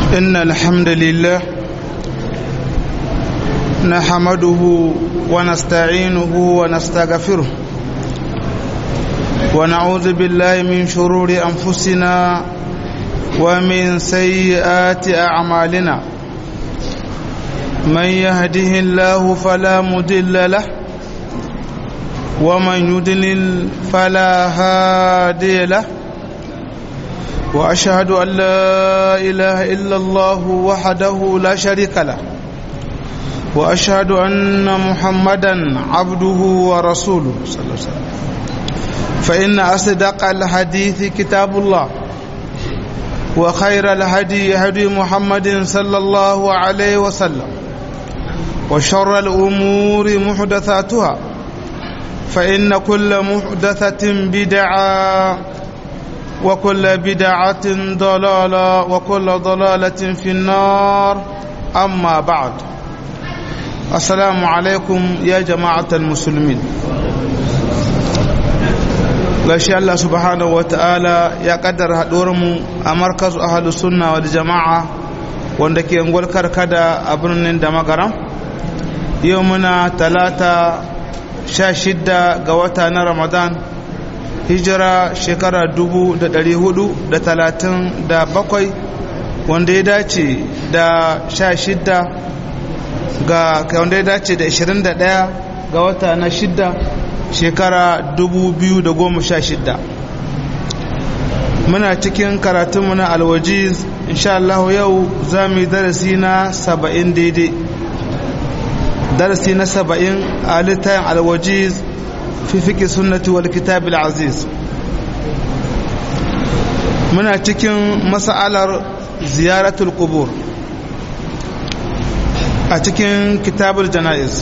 إن الحمد لله نحمده ونستعينه ونستغفره ونعوذ بالله من شرور أنفسنا ومن سيئات أعمالنا من يهده الله فلا مدل له ومن يدلل فلا هادي له وأشهد أن لا إله إلا الله وحده لا شريك له وأشهد أن محمدا عبده ورسوله صلى الله عليه وسلم فإن أصدق الحديث كتاب الله وخير الهدي هدي محمد صلى الله عليه وسلم وشر الأمور محدثاتها فإن كل محدثة بدعة وكل بدعة ضلالة وكل ضلالة في النار أما بعد السلام عليكم يا جماعة المسلمين gashi Allah subhanahu wa ta'ala ya kaddara mu a markazu ahalus sunna wal jama'a wanda ke ngwal karkada a birnin da magaram yau muna talata sha shidda ga wata na ramadan hijira shekara dubu da dari hudu da talatin da bakwai wanda ya dace da sha shidda ga wanda ya dace da ishirin da daya ga wata na shidda shekara dubu biyu da goma sha shidda muna cikin karatunmu na alwajiz insha Allah yau za mu yi darasi na saba'in daidai darasi na saba'in a littayin alwajiz fi fiƙi sunnati wal kitabil aziz muna cikin mas'alar ziyaratul qubur a cikin kitabul jana'iz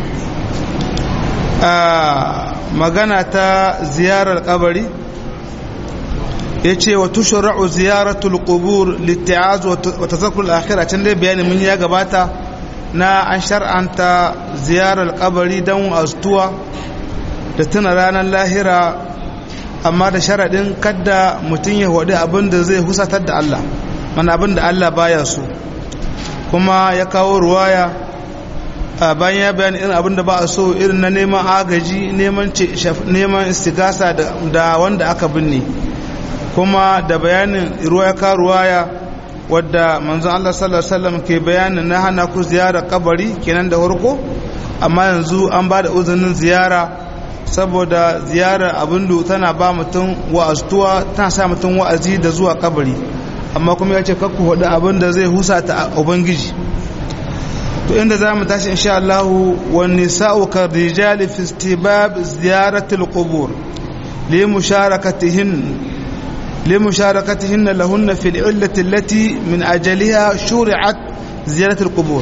a magana ta ziyarar kabari ya ce wa tushra'u ziyaratul qubur litti'az wa tazakkur al-akhirah can dai bayani mun ya gabata na an shar'anta ziyarar kabari don astuwa da tuna ranar lahira amma da sharaɗin kadda mutum ya hudu abin da zai husatar da Allah mana abin da Allah baya so kuma ya kawo ruwaya bayan ya bayani irin abin da ba a so irin na neman agaji neman istigasa da wanda aka binne kuma da bayanin ruwa ya kawo ruwaya wadda manzon Allah sallallahu alaihi wasallam ke bayanin na hana ku ziyara kabari kenan da farko amma yanzu an ba da uzunin ziyara saboda ziyarar abin da tana ba mutum wa'aztuwa tana sa mutum wa'azi da zuwa kabari amma kuma ya ce kakku hudu abin da zai husa ta ubangiji to inda za mu tashi insha Allah wa nisa'u ka rijali fi istibab ziyaratil qubur li musharakatihin لمشاركتهن لهن في العلة التي من أجلها شرعت زيارة القبور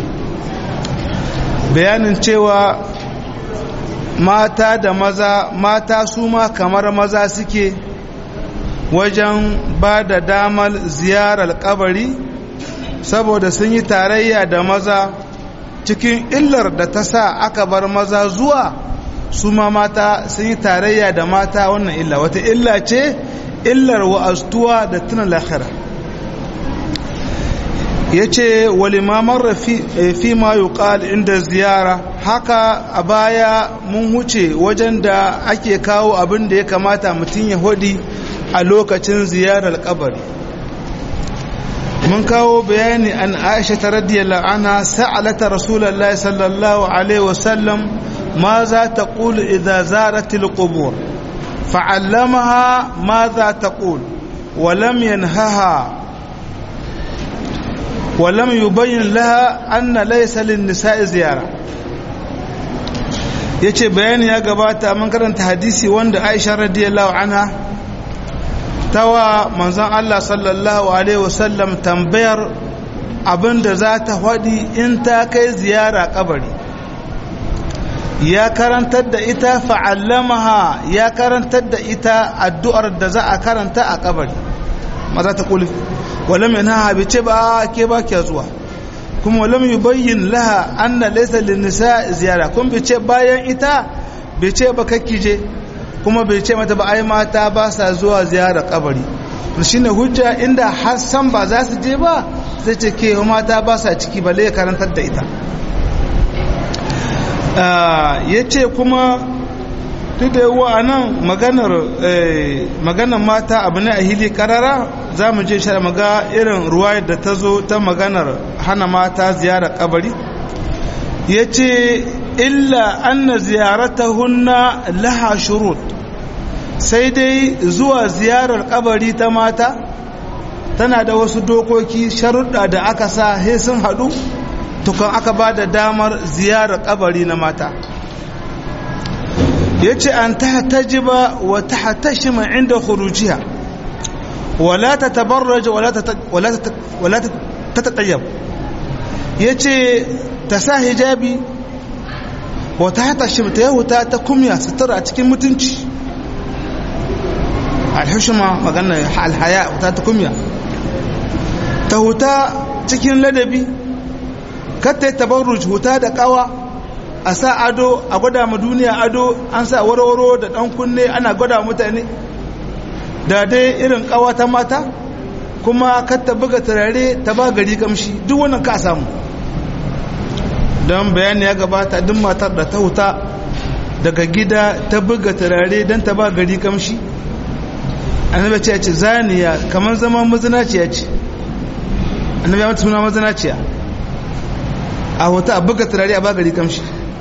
بيان cewa mata da maza mata su ma kamar maza suke wajen ba da damar ziyarar kabari saboda sun yi tarayya da maza cikin illar da ta sa aka bar maza zuwa su ma mata sun yi tarayya da mata wannan illa wata illa ce illar wa'aztuwa da tuna lahira ya ce walimamar fi ma yuqal inda ziyara haka a baya mun huce wajen da ake kawo abin da ya kamata mutum ya hudi a lokacin ziyarar kabari mun kawo bayani an aisha ta radiyallahu anha sa'alata rasulullahi sallallahu alaihi wasallam ma za ta qulu idza zaratil qubur فعلمها ماذا تقول ولم ينهها ولم يبين لها أن ليس للنساء زيارة yace bayani ya gabata mun karanta hadisi wanda Aisha radiyallahu anha tawa manzon Allah sallallahu alaihi wasallam tambayar abinda za ta faɗi in ta kai ziyara kabari ya karantar da ita fa'allamaha ya karantar da ita addu'ar da za a karanta a kabari maza ta kuli walam yana bai ce ba ke ba ke zuwa kuma walam yi bayyin laha an na laisa nisa ziyara kuma bai ce bayan ita bai ce ba je kuma bai ce mata ba ai mata ba sa zuwa ziyara kabari shine hujja inda har san ba za su je ba sai ce ke mata ba sa ciki balle ya karantar da ita ya ce kuma duk da yawa a nan maganar mata abu ne a hili karara za mu je shara maga irin ruwa da ta zo ta maganar hana mata ziyarar kabari ya ce illa anna ziyaratahunna laha shurut sai dai zuwa ziyarar kabari ta mata tana da wasu dokoki sharuɗa da aka sa he sun haɗu tukan aka ba da damar ziyarar kabari na mata ya ce an ta tajiba wa ta hatashima inda khurujiya wala ta tabarraja wala ta taɗayyab ya ce ta sa hijabi wa ta hatashima ta yahuta ta kumya sutura a cikin mutunci alhushima magana alhaya ta ta kumya ta huta cikin ladabi katta tabarruj huta da kawa a sa ado a gwada ma duniya ado an sa warwaro da dan kunne ana gwada mutane da dai irin kawa ta mata kuma katta buga turare ta ba gari kamshi duk wannan ka samu don bayani ya gabata duk matar da ta huta daga gida ta buga turare don ta ba gari kamshi annabi ce ce zaniya kamar zaman mazinaciya ce annabi ya mata suna mazinaciya a hoto a buga turare a bagari kamshi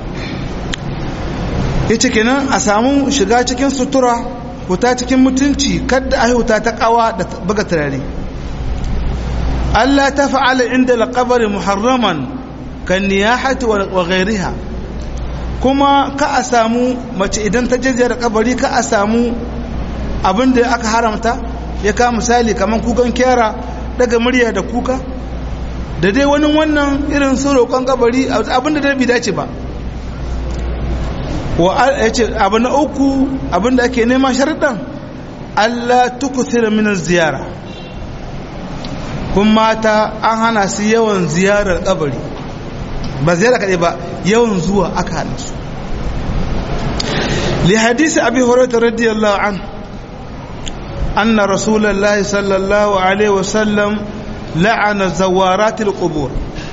ya ce kenan a samu shiga cikin sutura huta cikin mutunci kadda a huta ta kawa da buga turare Allah ta fa'ala inda alƙabari muharraman kan niyahati wa gairiha kuma ka a samu mace idan ta jajjera kabari ka a samu abin da aka haramta ya ka misali kamar kukan kyara daga murya da kuka da dai wani wannan irin su roƙon kabari abinda da bi dace ba wa ya ce abu na uku abinda ake nema sharɗan Allah tukuthira min ziyara kun mata an hana su yawan ziyarar kabari ba ziyara kaɗai ba yawan zuwa aka hana su li hadisi abi hurairah radiyallahu an anna rasulullahi sallallahu alaihi wasallam la'ana zawaratil qubur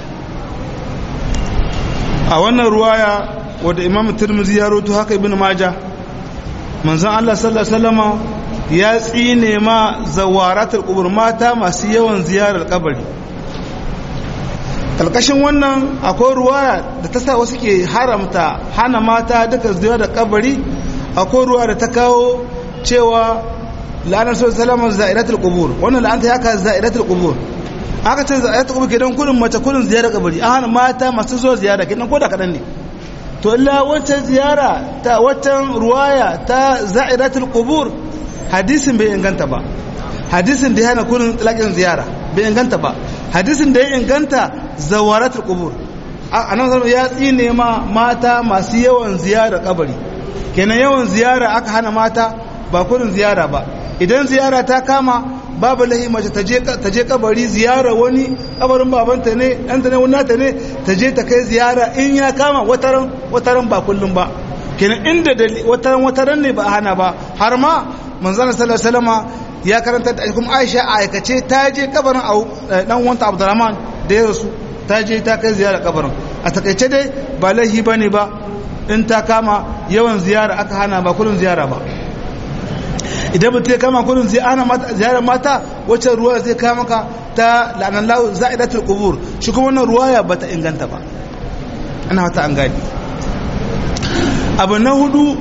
a wannan ruwaya wadda imam tirmidhi ya roto haka ibn maja manzon Allah sallallahu alaihi wasallama ya tsine ma zawaratul qubur mata masu yawan ziyarar kabari kalkashin wannan akwai ruwaya da ta sa wasu ke haramta hana mata duka ziyarar kabari akwai ruwa da ta kawo cewa la'anar sallallahu alaihi za'iratul qubur wannan la'anta ya ka za'iratul qubur aka ce za'iratul qubur kidan kullum mace kullum ziyarar kabari an hana mata masu zuwa ziyara kidan koda kadan ne to illa wancan ziyara ta watan ruwaya ta za'iratul qubur hadisin bai inganta ba hadisin da ya hana kullum talakin ziyara bai inganta ba hadisin da ya inganta zawaratul qubur anan ya tsine ma mata masu yawan ziyara kabari kenan yawan ziyara aka hana mata ba kullum ziyara ba idan ziyara ta kama babu lahi mace ta je kabari ziyara wani kabarin babanta ne ɗanta ne wani nata ne ta je ta kai ziyara in ya kama wataran wataran ba kullum ba kenan inda da wataran wataran ne ba a hana ba har ma manzana sallallahu alaihi wasallam ya karanta da kuma Aisha a aikace ta je kabarin dan wanta Abdurrahman da ya rasu ta je ta kai ziyara kabarin a takaice dai ba lahi bane ba in ta kama yawan ziyara aka hana ba kullum ziyara ba idan mutum ya kama kullum ziyarar mata wacce ruwa zai kama ka ta la'anan lahu za'idatul qubur shi kuma wannan ruwaya bata inganta ba ana wata an gani abu na hudu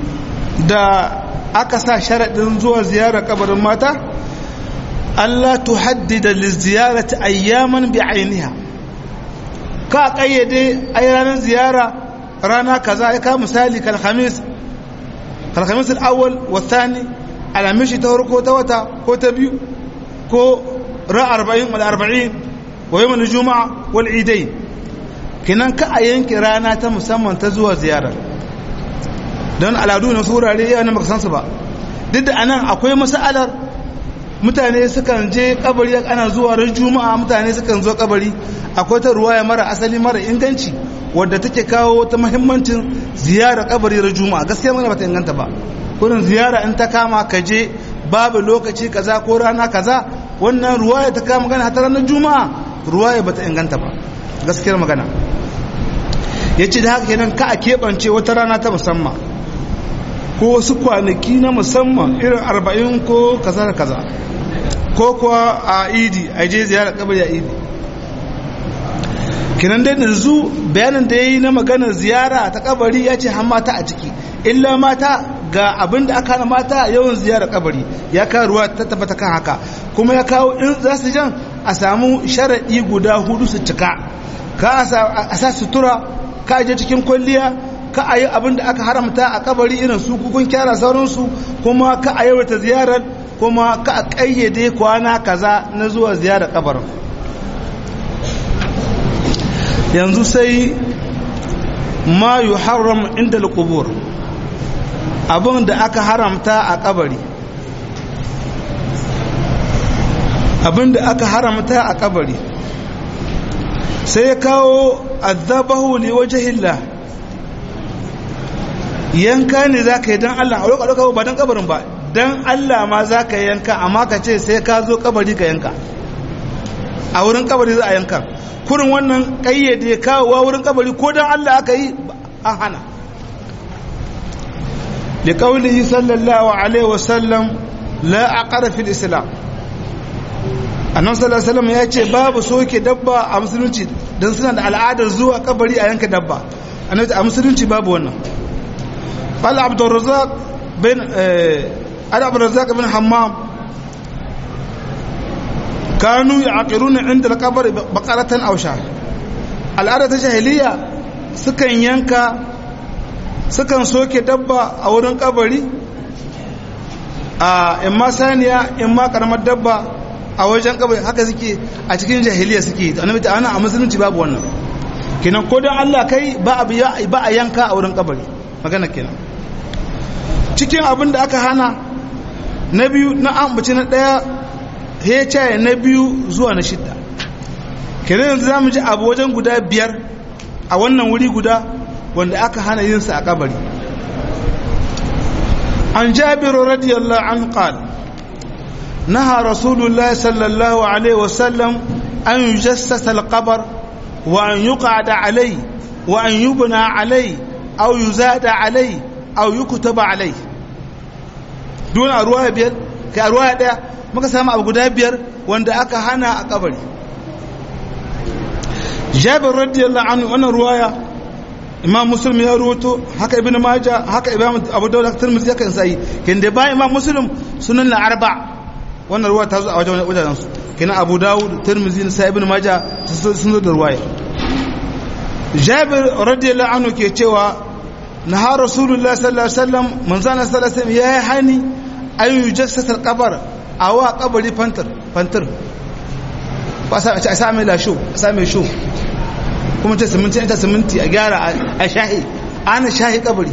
da aka sa sharaɗin zuwa ziyarar kabarin mata Allah tuhaddida liziyarati ayyaman bi ainiha ka kayyade ai ranar ziyara rana kaza ya ka misali kal khamis kal khamis al-awwal wa thani alamishi ta farko ta wata ko ta biyu ko ra 40 wal 40 wa yawm al-jumu'a wal idain kinan ka a yanke rana ta musamman ta zuwa ziyarar don al'adu na surare yana baka san su ba duk da anan akwai masalar mutane sukan je kabari ana zuwa ran juma'a mutane sukan zo kabari akwai ta ruwaya mara asali mara inganci wadda take kawo ta muhimmancin ziyara kabari ran juma'a gaskiya mana bata inganta ba kurin ziyara in ta kama ka je babu lokaci kaza ko rana kaza wannan ruwaya ta kama gana ta ranar juma'a ruwaya bata inganta ba gaskiyar magana yace da haka kenan ka a keɓance wata rana ta musamman ko wasu kwanaki na musamman irin arba'in ko kaza da kaza ko kuwa a idi a je ziyarar kabari a idi kinan dai yanzu bayanin da ya yi na maganar ziyara ta kabari ya ce mata a ciki illa mata ga abin da aka hana mata yawan ziyarar kabari ya kawo ruwa ta tabbata kan haka kuma ya kawo in za su jan a samu sharaɗi guda hudu su cika ka a sa sutura ka je cikin kwalliya ka a yi abin da aka haramta a kabari irin su kukun kyara sauransu kuma ka a yawata ziyarar kuma ka a ƙayyade kwana kaza na zuwa ziyarar kabarin yanzu sai ma yi haram inda alƙubur abin da aka haramta a kabari abin da aka haramta a kabari sai ya kawo azabahu li wajhillah yanka ne za ka yi don Allah a roƙa ba don kabarin ba don Allah ma za ka yanka amma ka ce sai ka zo kabari ka yanka a wurin kabari za a yanka kurin wannan ƙayyade kawowa wurin kabari ko don Allah aka yi an hana da ƙaunin sallallahu alaihi wasallam la a ƙarfin islam annan sallallahu ya ce babu soke dabba a musulunci don suna da al'adar zuwa kabari a yanka dabba a musulunci babu wannan قال عبد الرزاق بن علي عبد الرزاق بن حمام كانوا يعقرون عند القبر بقرة أو شاة الأرض الجاهلية سكن ينكا سكن سوكي دبا أو رن قبري إما ثانية إما كرمت دبا a wajen kabari haka suke a cikin jahiliya suke annabi ta ana a musulunci babu wannan kenan ko dan Allah kai ba a ba a yanka a wurin kabari magana kenan cikin abin da aka hana na biyu na ambaci na daya hecaye na biyu zuwa na shidda kenan yanzu za mu ji abu wajen guda biyar a wannan wuri guda wanda aka hana yin sa a kabari an jabiru radiyallahu an qal naha rasulullahi sallallahu alaihi wasallam an yujassasa al-qabr wa an yuqada alai wa an yubna alai أو يزاد عليه أو يكتب عليه دون أرواح بير كأرواح ده muka samu abu guda biyar wanda aka hana a kabari jabir radiyallahu anhu wannan ruwaya imam muslim ya ruwato haka ibn majah haka imam abu dawud tirmidhi haka sai kin da ba imam muslim sunan al-arba wannan ruwaya ta zo a wajen wajen su kina abu dawud tirmidhi sai ibn majah sun zo da ruwaya jabir radiyallahu anhu ke cewa naha rasulullah sallallahu alaihi wasallam manzana sallallahu alaihi wasallam yayi hani an yujassasa alqabar awa qabri fantar fantar ba sa a sa mai lasho a sa mai sho kuma ta siminti ta siminti a gyara a shahi ana shahi kabari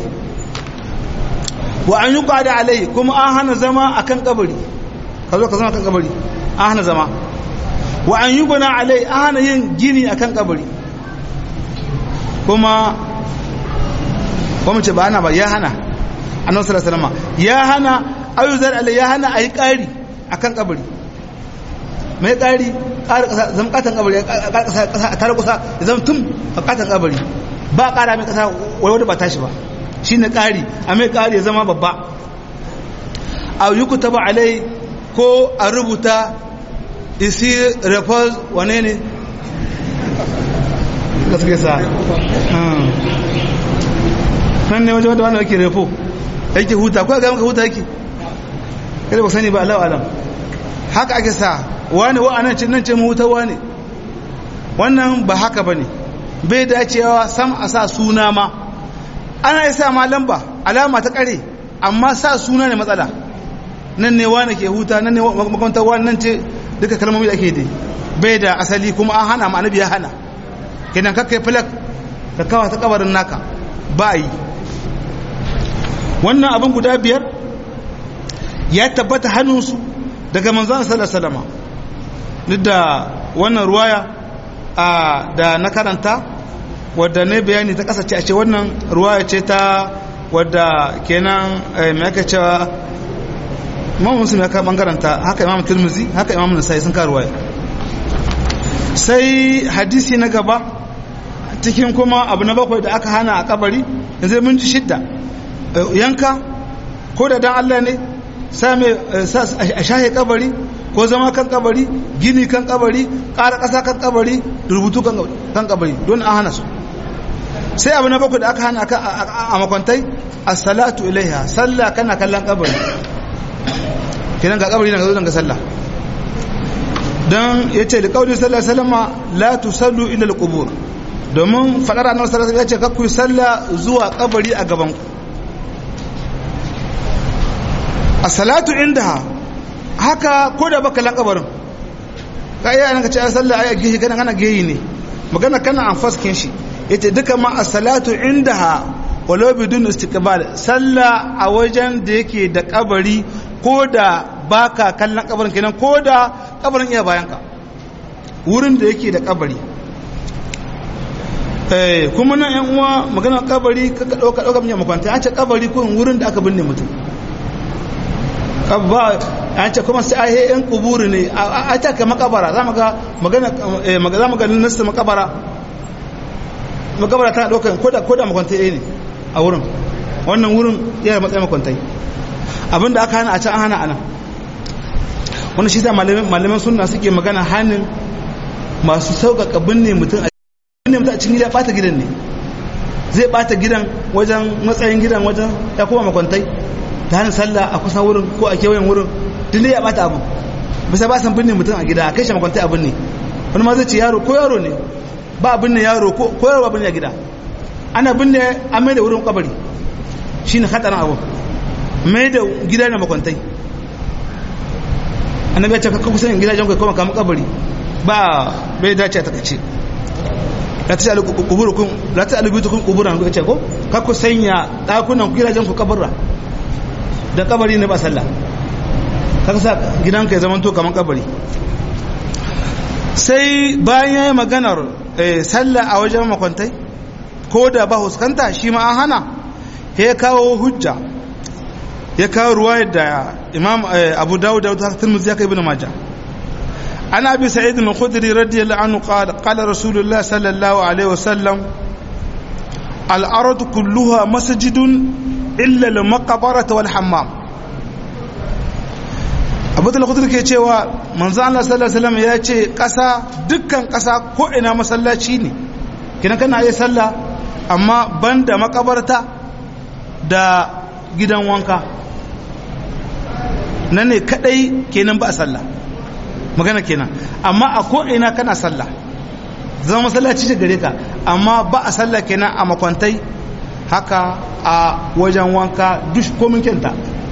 wa an yuqada alai kuma an hana zama akan kabari ka zo ka zama akan kabari an hana zama wa an yubna alai an hana yin gini akan kabari kuma kuma ce ba ana ba ya hana annabi sallallahu alaihi wasallam ya hana ayyuzar alai ya hana ayi kari akan kabari mai kari ƙara ƙasa zama ƙatan kabari a tare kusa ya zama tun a ƙatan kabari ba ƙara mai ƙasa wai wanda ba tashi ba shi ne ƙari a mai ƙari ya zama babba a yi ku taba alai ko a rubuta isi refers wane ne da suke sa nan ne wajen wanda yake refo yake huta ko ga maka huta yake kada ba sani ba Allah alam haka ake sa wani wa anan ce nan ce mu huta wani wannan ba haka bane bai dacewa sam a sa suna ma ana yi sa ma lamba alama ta kare amma sa suna ne matsala nan ne wani ke huta nan ne makamantar wani nan ce duka kalmomi da ake dai bai da asali kuma an hana ma annabi ya hana kenan kakkai filak ka kawa ta kabarin naka ba yi wannan abin guda biyar ya tabbata hannunsu daga manzan salama duk da wannan ruwaya da na karanta wadda ne bayani ta kasace a ce wannan ruwaya ce ta wadda kenan mai aka cewa imam musulmi ya kan bangaranta haka imam turmuzi haka imam nasai sun ka ruwaya sai hadisi na gaba cikin kuma abu na bakwai da aka hana a kabari yanzu mun ji shidda yanka ko da dan Allah ne same a shahe kabari ko zama kan kabari gini kan kabari ƙara ƙasa kan kabari rubutu kan kabari don an hana su sai abu na bakwai da aka hana a makwantai a salatu ilaiha sallah kana kallon kabari kinan ga kabari na ga zo ga sallah don ya ce da kawai sallah salama la tu sallu ila al domin faɗar annabi sallallahu alaihi wasallam ya ce kakku sallah zuwa kabari a gaban ku a salatu indaha haka ko da baka lan kabarin ka iya nan ka ce sallah ai gehi kana kana gehi ne magana kana an faskin shi yace duka ma as-salatu indaha walau bidun istiqbal sallah a wajen da yake da kabari ko da baka kallon kabarin kenan ko da kabarin iya bayan ka wurin da yake da kabari eh kuma nan yan uwa magana kabari ka dauka dauka mun makwanta an ce kabari ko wurin da aka binne mutum ba an ce kuma sai ahe yan kuburi ne a ta ka makabara za mu ga magana za mu ga nasu makabara makabara tana ɗaukar koda koda makwantai ne a wurin wannan wurin yana matsayin makwantai abinda aka hana a can an hana ana wannan shi sa malaman sunna suke magana hannun masu sauƙaƙa binne mutum a binne mutum a cikin gida ɓata gidan ne zai ɓata gidan wajen matsayin gidan wajen ya kuma makwantai ta hannun sallah a kusan wurin ko a kewayen wurin tun da ya bata abu bisa ba san binne mutum a gida a kai shi makwantai abin ne wani ma zai ce yaro ko yaro ne ba binne yaro ko yaro ba binne a gida ana binne a mai da wurin kabari shi ne hadarin abu mai da gida na makwantai annabi ya ce kakka kusan gidajen kai kuma kama kabari ba bai dace a takace la ta alubutukun la ta alubutukun kuburan ko ce ko kakku sanya dakunan gidajen ku kabarra da kabari ne ba sallah kaga sa gidanka ya zama to kaman kabari sai bayan yayi maganar sallah a wajen makwantai ko da ba huskanta shi ma an hana ya kawo hujja ya kawo ruwayar da imam abu dawud da ta tirmidhi ya kai ibn majah ana abi sa'id al-khudri radiyallahu anhu qala qala rasulullah sallallahu alaihi wasallam al-ard kulluha masjidun illa al-maqbarata wal hammam abu da khudri ke cewa manzo Allah sallallahu alaihi wasallam ya ce kasa dukkan kasa ko ina masallaci ne kina kana yi sallah amma banda makabarta da gidan wanka nan ne kadai kenan ba a sallah magana kenan amma a ko'ina kana sallah zama masallaci ce gare ka amma ba a sallah kenan a makwantai haka a wajen wanka dush komin kenta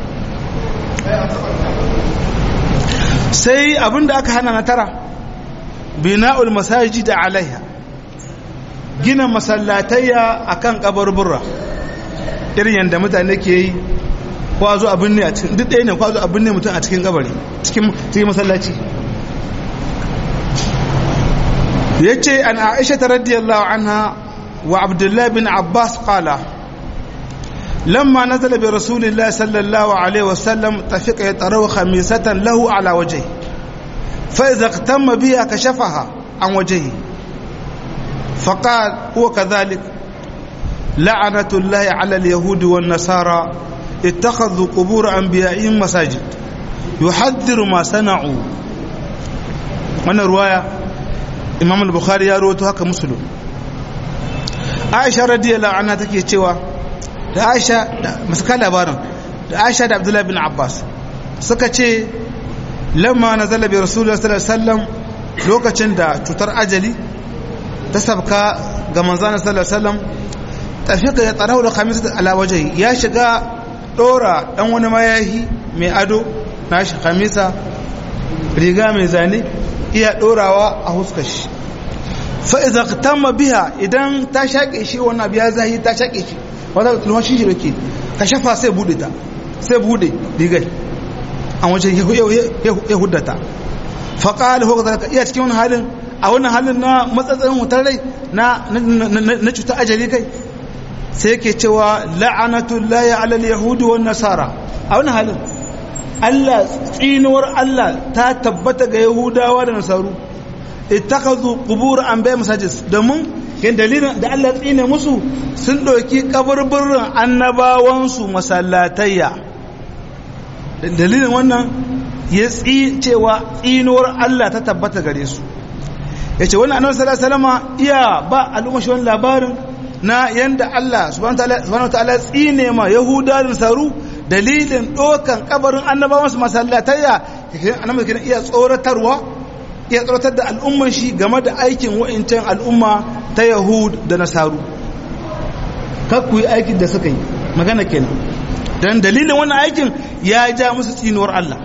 sai abinda aka hana na tara bina'ul masaji da alaiha gina masallatayya akan kabarburra irin yadda mutane ke yi kwazo abin ne a cikin duk ɗaya ne kwazo abin ne mutum a cikin kabari cikin masallaci ya ce an aisha ta radiyallahu anha wa abdullahi bin abbas kala lamma nazala bi rasulillah sallallahu alaihi wasallam tafiqa yataraw khamisatan lahu ala wajhi fa idza iqtamma biha kashafaha an wajhi فقال هو كذلك لعنة الله على اليهود والنصارى اتخذوا قبور أنبيائهم مساجد يحذر ما صنعوا من رواية إمام البخاري يروي هكا مسلم عائشة رضي الله عنها تكي cewa da Aisha da masaka labarin da Aisha da Abdullah bin Abbas suka ce lamma nazala bi Rasulullah sallallahu alaihi wasallam lokacin da cutar ajali ta sabka ga manzana sallallahu alaihi wasallam tafiqa ya tsarau da khamisat ala wajhi ya shiga dora dan wani mayahi mai ado nashi khamisa riga mai zane iya dorawa a huskar shi fa idza qtamma biha idan ta shake shi wannan biya zahi ta shake shi wanda lumashin shi yake ka shafa sai bude ta sai bude rigai an waje ya huddata fa qala hu iya cikin wannan halin a wannan halin na matsatsin wutar rai na cuta ajali kai sai yake cewa la'anatullahi ala al-yahudi wan nasara a wannan halin Allah tsinuwar Allah ta tabbata ga yahudawa da nasaru ittakhadhu qubur anbiya masajid domin kin dalilin da Allah tsine musu sun doki kaburburin annabawansu masallatayya dalilin wannan ya tsi cewa tsinuwar Allah ta tabbata gare su yace wannan annabi sallallahu alaihi wasallam iya ba al'umma shi wannan labarin na yanda Allah subhanahu wataala tsine ma yahuda da saru dalilin dokan kabarin annabawansu masallatayya annabi kin iya tsoratarwa ya tsoratar da al'umman shi game da aikin wa'incan al'umma ta yahud da nasaru kakku yi aikin da suka yi magana kenan don dalilin wannan aikin ya ja musu tsinuwar Allah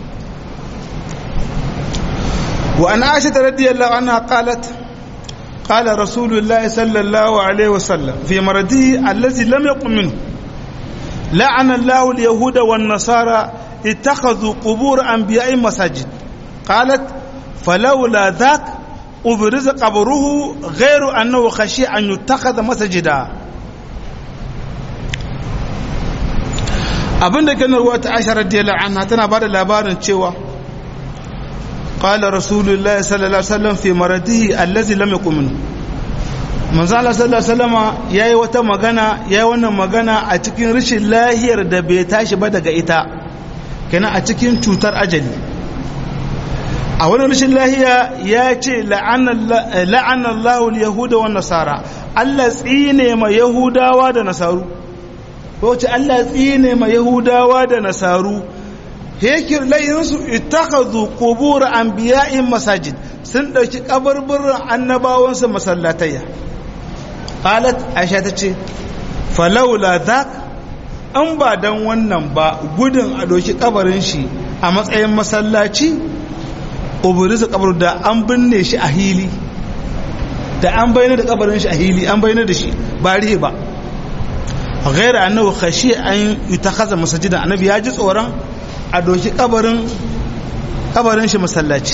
wa an aisha ta radiyallahu anha qalat qala rasulullah sallallahu alaihi wasallam fi maradihi allazi lam yaqum minhu la'ana Allah al-yahuda wan nasara ittakhadhu qubur anbiya'i masajid qalat فلولا ذاك أبرز قبره غير أنه خشي أن يتخذ مسجدا abin da ganin ruwa ta aisha radiyallahu anha tana ba da labarin cewa qala rasulullahi sallallahu alaihi wasallam fi maradihi allazi lam yakun minhu manzo Allah sallallahu alaihi wasallam yayi wata magana yayi wannan magana a cikin rashin lahiyar da bai tashi ba daga ita kenan a cikin cutar ajali a wani rashin lahiya ya ce la'anallahu yahuda wa nasara Allah tsine ma yahudawa da nasaru ko ce Allah tsine ma yahudawa da nasaru hekir layinsu ittakhadhu qubur anbiya'in masajid sun dauki kaburburin annabawansu masallatayya qalat aisha tace falawla dhak an ba dan wannan ba gudun a doki kabarin shi a matsayin masallaci uburisu kabar da an binne shi a hili da an bayyana da kabarin shi a hili an bayyana da shi ba rihe ba ghaira annahu khashi an yutakhadha masajidan annabi ya ji tsoron a doki kabarin kabarin shi masallaci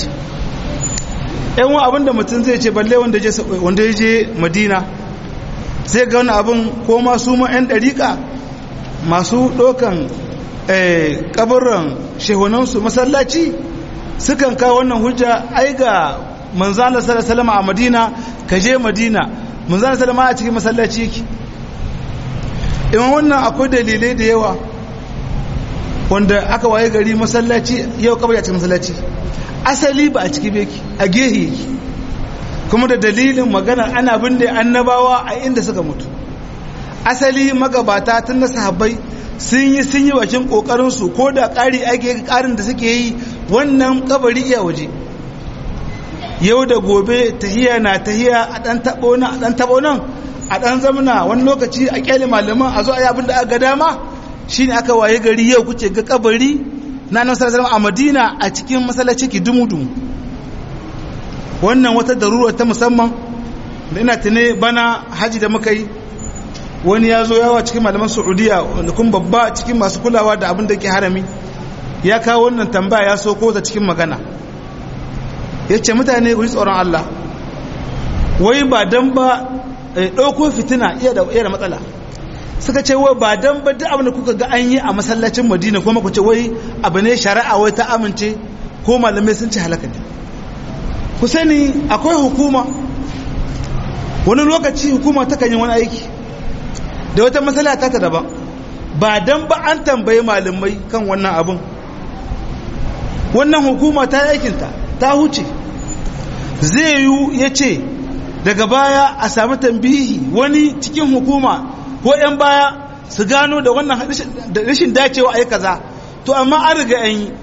yan wa abinda mutum zai ce balle wanda je wanda ya je Madina sai ga wani abin ko ma su ma yan dariƙa masu dokan eh kabarin shehunansu masallaci sukan kawo wannan hujja ai ga manzana sallallahu a madina ka je madina manzana sallallahu a cikin masallaci yake iman wannan akwai dalilai da yawa wanda aka waye gari masallaci yau kabari a cikin masallaci asali ba a ciki beki a gehe yake kuma da dalilin magana ana binne annabawa a inda suka mutu asali magabata tun na sahabbai sun yi sun yi bakin kokarinsu ko da ƙari ake ƙarin da suke yi wannan kabari iya waje yau da gobe tahiya na tahiya a ɗan taɓo nan a ɗan taɓo nan a ɗan zamana wani lokaci a ƙyale malaman a zo a yi abin da aka dama shi ne aka waye gari yau kuke ga kabari na nan sarasar a madina a cikin masallaci ki dumu-dumu wannan wata darura ta musamman da ina tune bana haji da muka yi wani ya zo yawa cikin malaman saudiya wanda kuma babba cikin masu kulawa da abin da ke harami ya kawo wannan tambaya ya so ko ta cikin magana ya ce mutane ku ji tsoron Allah wai ba dan ba ɗauko fitina iya da matsala suka ce wai ba dan ba duk abin da kuka ga an yi a masallacin madina kuma ku ce wai abu ne shari'a wai ta amince ko malamai sun ci halaka ne ku sani akwai hukuma wani lokaci hukuma ta kan yi wani aiki da wata matsala ta ta daban ba dan ba an tambayi malamai kan wannan abin wannan hukuma ta aikinta ta huce zai yi ya ce daga baya a sami tambihi wani cikin hukuma ko 'yan baya su gano da wannan rashin dacewa a yi kaza to amma an riga an yi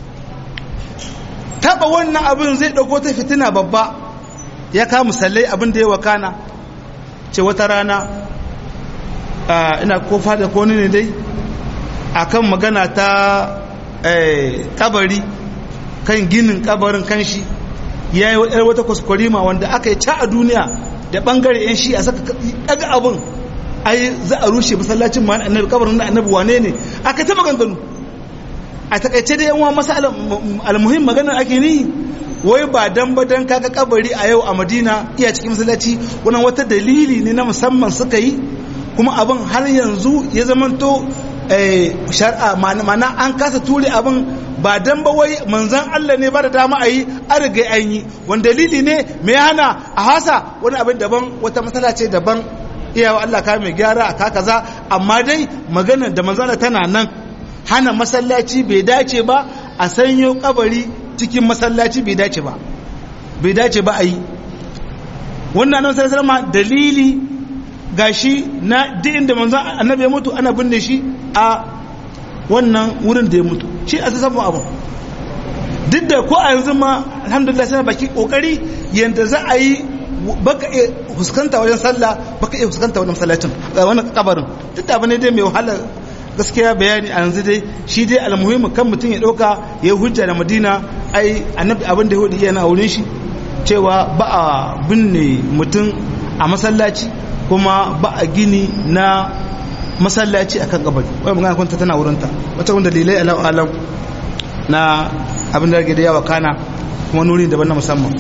taba wannan abin zai ɗauko ta fitina babba ya kawo musallai abin da ya wakana ce wata rana ina kofa da kone ne dai akan magana ta kabari kan ginin kabarin kanshi ya yi yar wata kwaskwarima wanda aka yi ca a duniya da bangare yan shi a saka daga abin ai za a rushe masallacin ma annabi kabarin na annabi wane ne aka ta maganganu a takaice da yanwa masa almuhim maganar ake ni wai ba dan ba dan kaga kabari a yau a madina iya cikin masallaci wannan wata dalili ne na musamman suka yi kuma abin har yanzu ya zamanto shari'a mana an kasa ture abin ba dan ba wai manzan Allah ne ba da dama a yi an riga an yi wani dalili ne mai hana a hasa wani abin daban wata matsala ce daban iyawa Allah ka mai gyara a kaza amma dai magana da manzan Allah tana nan hana masallaci bai dace ba a sanyo kabari cikin masallaci bai dace ba bai dace ba a yi wannan annabi sallallahu alaihi dalili gashi na duk inda manzon annabi ya mutu ana binne shi a wannan wurin da ya mutu shi a sassan abu duk da ko a yanzu ma alhamdulillah sai baki kokari yanda za a yi baka iya fuskanta wajen sallah baka iya fuskanta wajen masallacin wannan kabarin duk da bane dai mai wahala gaskiya bayani a yanzu dai shi dai almuhimmi kan mutum ya dauka ya hujja da madina ai annabi abin da ya hudu yana wurin shi cewa ba a binne mutum a masallaci kuma ba a gini na masallaci akan kabari wai magana kunta tana wurinta wata wanda dalilai alam alam na abin da rage da yawa kana kuma nuri daban na musamman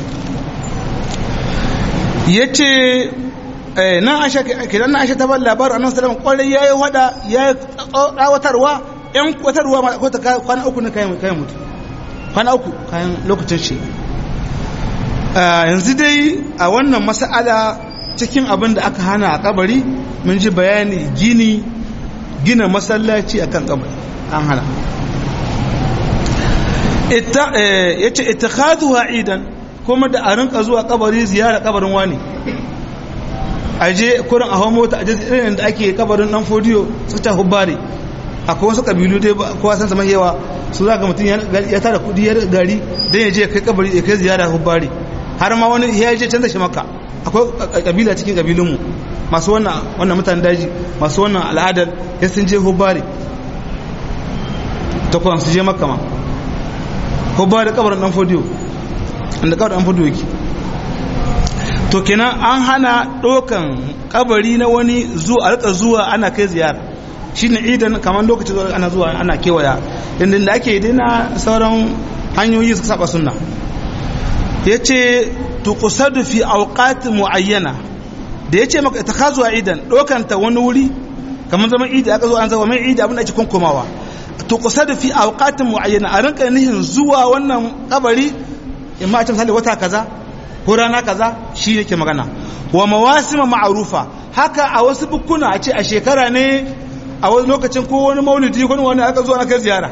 yace nan aisha kidan nan aisha ta bar labarin annabi sallallahu alaihi wasallam kwarai yayi wada yayi tsawatarwa yan kwatarwa ma ko ta kwana uku ne kayan kayan mutu kwana uku kayan lokacin shi yanzu dai a wannan mas'ala cikin abin da aka hana a kabari mun ji bayani gini gina masallaci akan kabari an hana ya ce ita idan kuma da a rinka zuwa kabari ziyara kabarin wani aje kurin a hawa mota aje irin da ake kabarin dan fodiyo su ta hubbari akwai wasu kabilu dai kowa san sama yawa su za ga mutum ya tara kudi ya gari don ya je kai kabari ya kai ziyara hubbari har ma wani ya je canza shi maka akwai kabila cikin kabilunmu masu wannan wannan mutanen daji masu wannan al'adar ya sun je hubbari ta kwan su je makka ma hubbari kabarin dan fodiyo inda kabarin dan fodiyo yake to kenan an hana ɗaukan kabari na wani zuwa rika zuwa ana kai ziyara shi ne idan kamar lokacin zuwa ana zuwa ana kewaya inda da ake daina sauran hanyoyi suka saba sunna ya ce tukusadu fi auqat muayyana da ya ce maka ita ka zuwa idan ɗaukanta wani wuri kamar zaman idi aka zo an zama mai idi abin da ake kunkumawa tukusadu fi auqat muayyana a rinka nihin zuwa wannan kabari in ma a ce misali wata kaza ko rana kaza shi yake magana wa mawasima ma'arufa haka a wasu bukuna a ce a shekara ne a wani lokacin ko wani maulidi ko wani aka zo na kai ziyara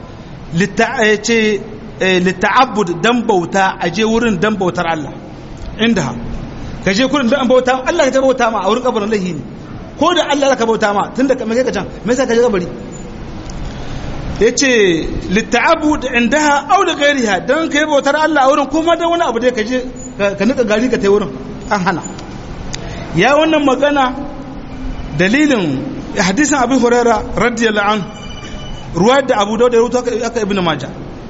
ce litta'abbud dan bauta a je wurin dan bautar Allah inda ka je kurin dan bauta Allah ka ta bauta ma a wurin kabarin lahi ne ko da Allah ka bauta ma tunda ka mai ka can me yasa ka je kabari yace litta'abbud indaha aw da gairiha dan kai bautar Allah a wurin kuma dan wani abu dai ka je ka nika gari ka tai wurin an hana ya wannan magana dalilin hadisin abu huraira radiyallahu anhu ruwa da abu dauda rutu aka ibn majah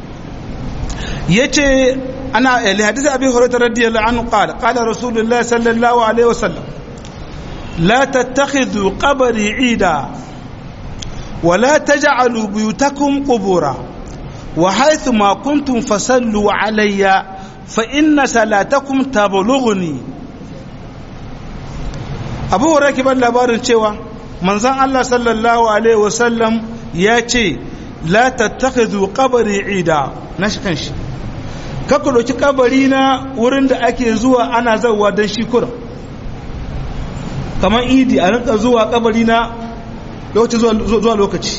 yace ana li hadisi abi hurairah radiyallahu anhu qala qala rasulullah sallallahu alaihi wasallam la tattakhidhu qabri ida wa la taj'alu buyutakum qubura wa haythu ma kuntum fasallu alayya fa inna salatakum tablughuni abu hurairah kiban labarin cewa manzon Allah sallallahu alaihi wasallam ya ce la tattakhidhu qabri ida na shi kanshi kakku ɗauki kabari na wurin da ake zuwa ana zauwa don shi kurin kamar idi a rinka zuwa kabari na lokaci zuwa lokaci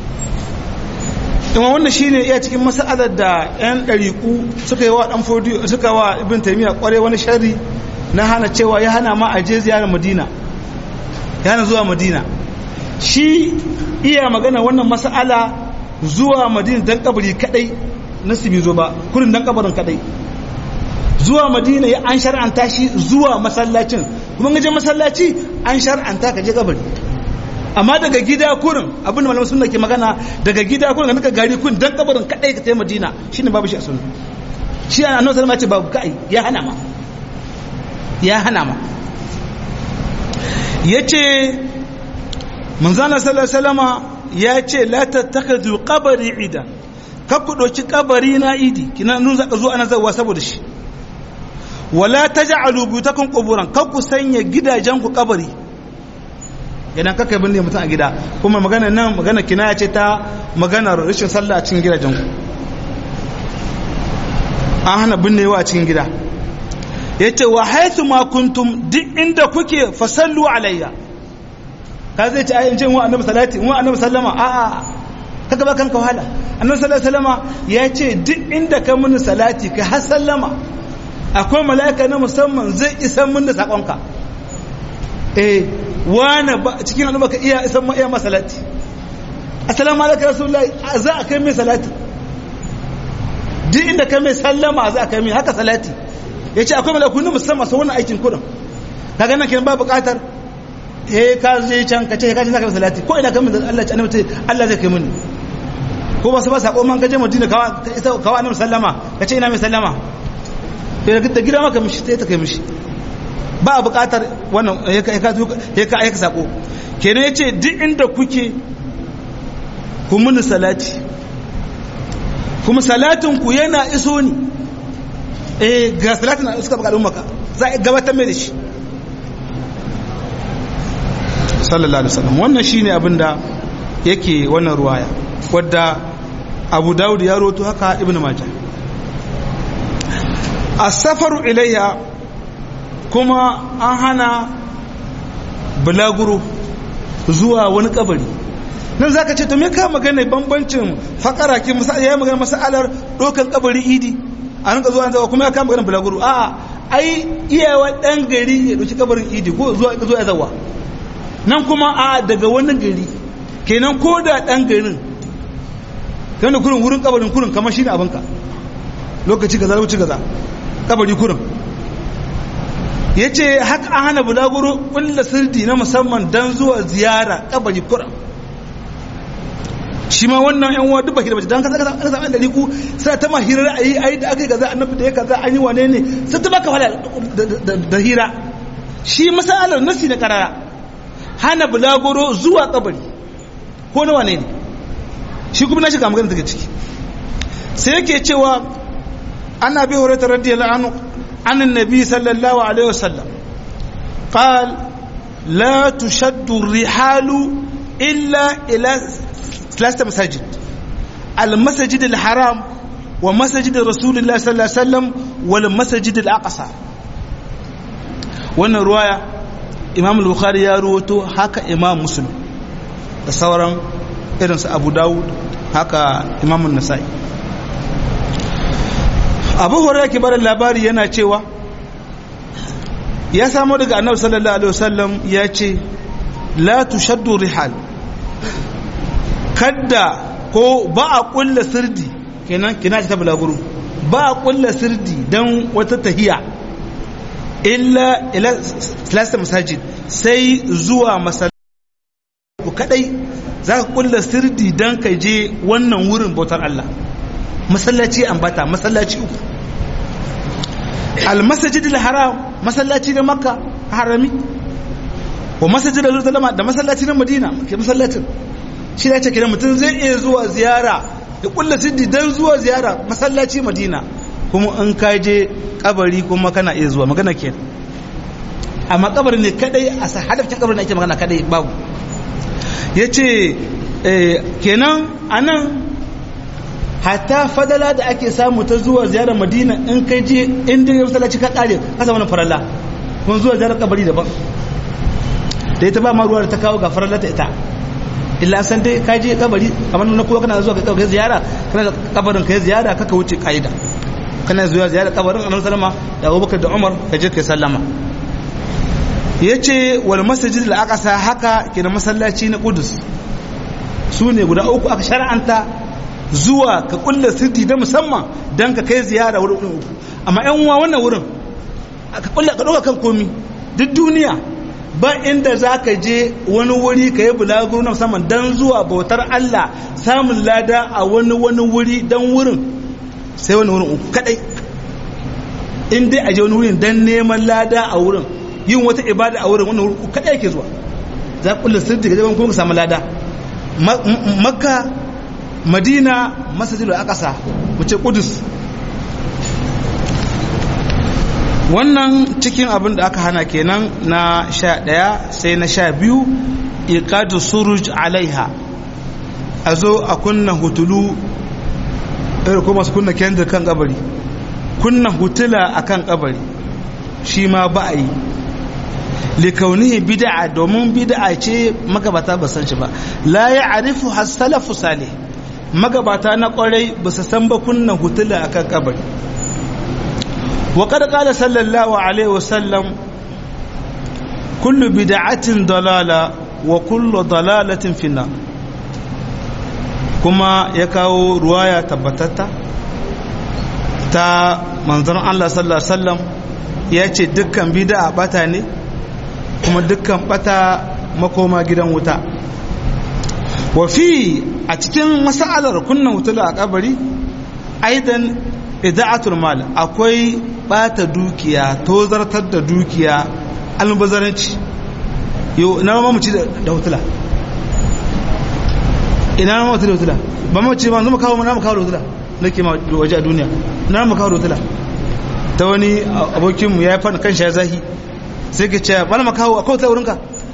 ima wannan shi ne iya cikin masa'adar da 'yan ɗariƙu suka yi wa ɗan fodiyo suka wa ibn taimiyya ƙware wani shari na hana cewa ya hana ma a je ziyarar madina ya hana zuwa madina shi iya magana wannan masa'ala zuwa madina don kabari kadai nasibi zo ba kurin dan kabarin kadai zuwa madina ya an shar'anta shi zuwa masallacin kuma gaje masallaci an shar'anta ka je kabari amma daga gida kurin abin da malamin sunna ke magana daga gida kurin ka nika gari kurin dan kabarin kadai ka tafi madina shine babu shi a sunna shi an annabi sallallahu alaihi wasallam ce babu kai ya hana ma ya hana ma yace manzana sallallahu alaihi wasallama ya ce la tattakhidhu qabri idan kakku ɗauki kabari na idi kina nun zaka zo ana zawa saboda shi wala taj'alu buyutakum quburan kakku sanya gidajen ku kabari idan kaka bin ne mutum a gida kuma magana nan magana kinaya ce ta maganar rashin sallah a cikin gidajen ku an hana binnewa a cikin gida ya ce wa haithu ma kuntum duk inda kuke fasallu alayya ka zai ce ayin ce wa annabi salati wa annabi sallama a a kaga ba kanka wahala annabi sallallahu sallama ya ce duk inda ka mini salati ka har sallama akwai mala'ika na musamman zai isan min da sakonka eh wani cikin al'umma ka iya isan ma iya masalati assalamu alaikum rasulullahi za a kai mai salati duk inda ka mai sallama za a kai mai haka salati ya ce akwai mala'iku na musamman sau wannan aikin kudin ka ganin kiran ba bukatar eh ka je can ka ce ka ce za ka mai salati ko ina kamin da Allah ce annabi Allah zai kai mini ko ba su ba sako man ka je Madina kawa kawa annabi sallama ka ce ina mai sallama sai da gida maka mishi sai ta kai mishi ba a bukatar wannan ya ka ya ka aika sako kenan yace duk inda kuke ku muni salati kuma salatin ku yana iso ni eh ga salatin da suka baka maka za a gabatar mai da shi sallallahu alaihi wasallam wannan shine abinda yake wannan ruwaya wadda Abu Dawud ya roto haka Ibn Majah as-safaru ilayya kuma an hana bulaguro zuwa wani kabari nan zaka ce to me ka magana bambancin fakara ki misali ya magana masalar dokan kabari idi a rinka zuwa zawa kuma ya kama magana bulaguro a ai iyawa dan gari ya dauki kabarin idi ko zuwa zuwa zawa nan kuma a daga wani gari kenan ko da dan garin kana kurin wurin kabarin kurin kamar shi ne abinka lokaci kaza lokaci kaza kabari kurin ya ce haka an hana bulaguro ƙulla sirdi na musamman don zuwa ziyara kabari kura shi ma wannan yan uwa duk baki da bace don kasa kasa kasa an daliku sai ta ma hirar ayi ayi da aka yi kaza annabi da ya kaza an yi wane ne sai ta baka wala da hira shi masalar nasi na karara hana bulaguro zuwa kabari ko na wane ne shi kuma na shiga magana daga ciki sai yake cewa ana bi horata radiyallahu anhu عن النبي صلى الله عليه وسلم قال لا تشد الرحال إلا إلى ثلاثة مساجد المسجد الحرام ومسجد رسول الله صلى الله عليه وسلم والمسجد الأقصى wannan ruwaya imam al-bukhari ya ruwato haka imam muslim da sauran irinsu abu dawud haka imam an-nasa'i abu hurairah ke bada labari yana cewa ya samu daga annabi sallallahu alaihi wasallam ya ce la tushaddu rihal kadda ko ba a kulla sirdi kenan kina ta bulaguro ba a kulla sirdi dan wata tahiya illa ila salasa masajid sai zuwa masallaci ku kadai za ka kulla sirdi dan ka je wannan wurin bautar Allah masallaci ambata masallaci uku almasajid haram masallaci na makka harami wa masajid al-zalama da masallaci na madina ke masallacin shi da ce kenan mutum zai iya zuwa ziyara da kulla siddi dan zuwa ziyara masallaci madina kuma in ka je kabari kuma kana iya zuwa magana ke amma kabari ne kadai a hadafin kabari ne ake magana kadai babu yace kenan anan hatta fadala da ake samu ta zuwa ziyarar madina in kai je inda ya masallaci ka kare ka samu faralla kun zuwa ziyarar kabari daban da ita ba ma ruwa da ta kawo ga faralla ta ita illa san dai ka je kabari kamar na kowa kana zuwa ka ziyara kana da kabarin ka ziyara kaka wuce kaida kana zuwa ziyara kabarin annabi sallama da Abubakar da Umar ka je kai sallama yace wal masjid al aqsa haka ke da masallaci na Qudus su ne guda uku aka shar'anta zuwa ka kulla sirti da musamman don ka kai ziyara wurin uku amma yan uwa wannan wurin ka kulla ka ɗauka kan komi duk duniya ba inda za ka je wani wuri ka yi bulaguro na musamman don zuwa bautar Allah samun lada a wani wani wuri don wurin sai wani wurin uku kadai in dai a je wani wurin don neman lada a wurin yin wata ibada a wurin wani wurin uku kadai ke zuwa za ka kulla sirti ka je kuma ka samu lada makka madina masajidul aqsa wuce kudus wannan cikin abin da aka hana kenan na sha ɗaya sai na sha biyu iqadu suruj alaiha a zo a kunna hutulu irin kuma su kunna kendir kan kabari kunna hutula akan kabari shi ma ba a yi likaunihi bid'a domin bid'a ce magabata ba san shi ba la ya arifu hasalafu salih magabata na kwarai ba su san ba kunna hutula akan kabari wa kada kala sallallahu alaihi wasallam kullu bid'atin dalala wa kullu dalalatin finna kuma ya kawo ruwaya tabbatatta ta manzon Allah sallallahu alaihi wasallam ya ce dukkan bid'a bata ne kuma dukkan bata makoma gidan wuta wa fi a cikin masalar kunna wutula a kabari aidan ida'atul mal akwai bata dukiya tozartar da dukiya almubazaranci yau ina ma mu ci da hutula ina ma mutu da hutula ba mu ci ma zama kawo na mu kawo da hutula nake ma waje a duniya na mu kawo da hutula ta wani abokinmu ya yi fana kan shi ya zahi sai ka ce wani makawo a kawai wurinka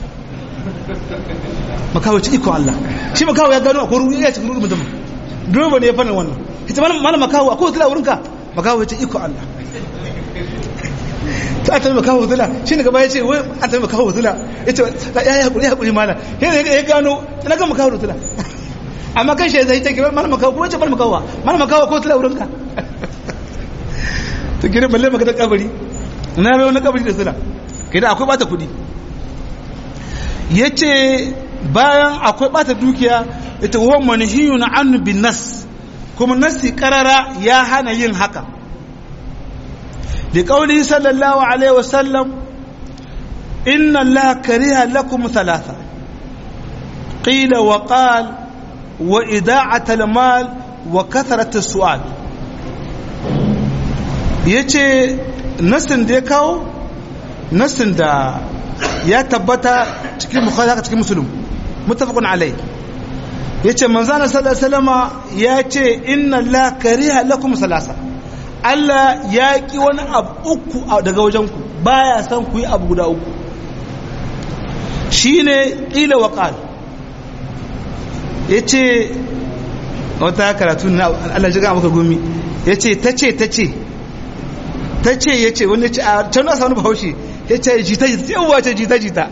makawo ci iko Allah shi makawo ya gano akwai ruwa ya cikin ruwa mutum dole ne ya fana wannan ita mana makawo a kawai wurinka makawo ya ci iko Allah ta a tabi makawo zula shi ne gaba ya ce wai a tabi makawo zula ya ce ya yi haƙuri haƙuri mana ya gano na ga makawo zula amma kan shi ya zai take mana makawo kuma ce mana makawo mana makawo ko zula wurinka ta gina balle maka da kabari na bai wani kabari da zula kai da akwai bata kudi ya ce bayan akwai bata dukiya ita wa manhiyun an bin nas kuma nasi karara ya hana yin haka da kauli sallallahu alaihi wasallam inna allaha kariha lakum thalatha qila wa qal wa ida'at al-mal wa kathrat as-su'al yace nasin da ya kawo nasin da ya tabbata cikin bukhari haka cikin musulun mutafakun alai ya ce manzana salama ya ce inna la kariha lakum salasa Allah ya ki wani abu uku daga wajenku baya san ku yi abu guda uku shine ƙila wa ƙal ya ce wata karatu na Allah shiga maka gumi ya ce ta ce ta ce ta ce ya ce wani ce a can nasa wani bahaushe ya ce jita jita yawwa ce jita jita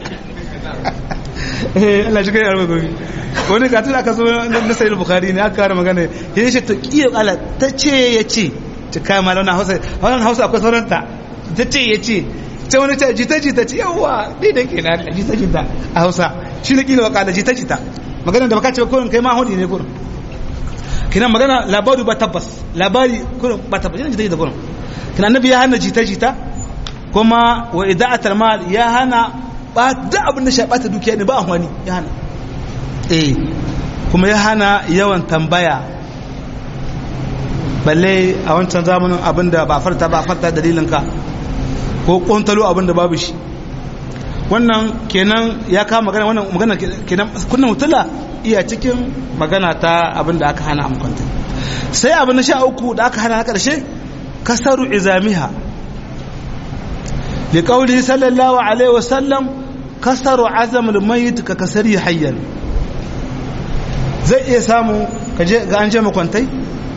Allah shi kai yarwa gobe wani ka tun aka zo na sayi bukari ne aka kara magana ya ce to kiyar ala ta ce ya ce ta kaya ma launa hausa wannan hausa akwai sauranta ta ce ya ce ta wani ce jita jita ce yawwa ni da ke na jita jita a hausa shi ne kila waka da jita jita magana da baka ce kurin kai ma hudu ne kurin kina magana labari ba tabbas labari kurin ba tabbas yana jita jita kurin kina annabi ya hana jita jita kuma wa ida'atul mal ya hana ba da abin da shi bata dukiya ne ba amfani ya hana eh kuma ya hana yawan tambaya balle a wancan zamanin abin da ba farta ba farta dalilin ka ko kontalo abin da babu shi wannan kenan ya kama magana wannan magana kenan kunnan mutula iya cikin magana ta abin da aka hana amkwanta sai abin na sha uku da aka hana na karshe kasaru izamiha liqauli sallallahu alaihi wasallam kasaru azamul mayit ka kasari hayyan zai iya samu kaje ga an je makwantai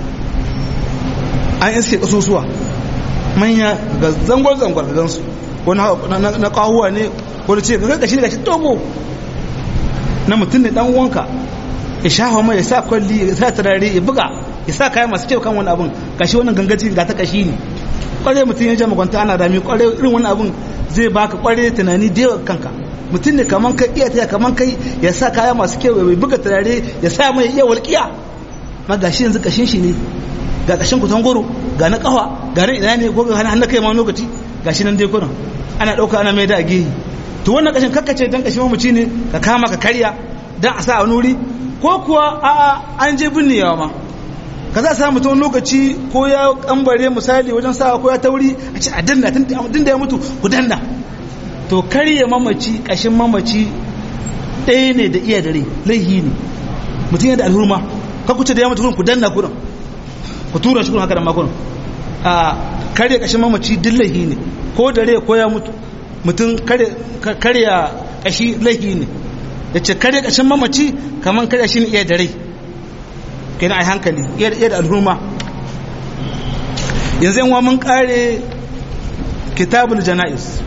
an iske kasusuwa manya ga zangon zangon ga gansu wani na kawuwa ne wani ce ga gashi gashi togo na mutum ne dan wanka ya shafa mai ya sa kwalli ya sa turare ya buga ya sa kayan masu kyau kan wani abun gashi wannan gangaci ga ta kashi ne kwarai mutum ya je makwanta ana rami kwarai irin wani abun zai baka kwarai tunani da yawa kanka mutum ne kaman kai iya taya kaman kai ya sa kaya masu kyau ya buga turare ya sa mai iya walƙiya ma gashi yanzu kashin shi ne ga kashin kutan goro ga na kawa ga na ina ne ko ga hannun kai ma lokaci gashi nan dai kuran ana ɗauka ana mai da a gehe to wannan kashin kakkace dan kashin mamaci ne ka kama ka karya dan a sa a nuri ko kuwa a'a an je binnewa ma ka za a samu mutum lokaci ko ya kambare misali wajen sawa ko ya tauri a ce a danna tun da ya mutu ku danna to karye mamaci kashin mamaci ɗaya ne da iya dare laihi ne mutum yana da alhurma ka kuce da ya mutu ku danna kurin ku tura shi kurin haka da makurin a karye kashin mamaci duk laihi ne ko dare ko ya mutu mutum karya kashi laihi ne ya ce karya kashin mamaci kamar karya shi ne iya dare kai na a hankali iya da alhurma yanzu yan mun kare kitabul jana'is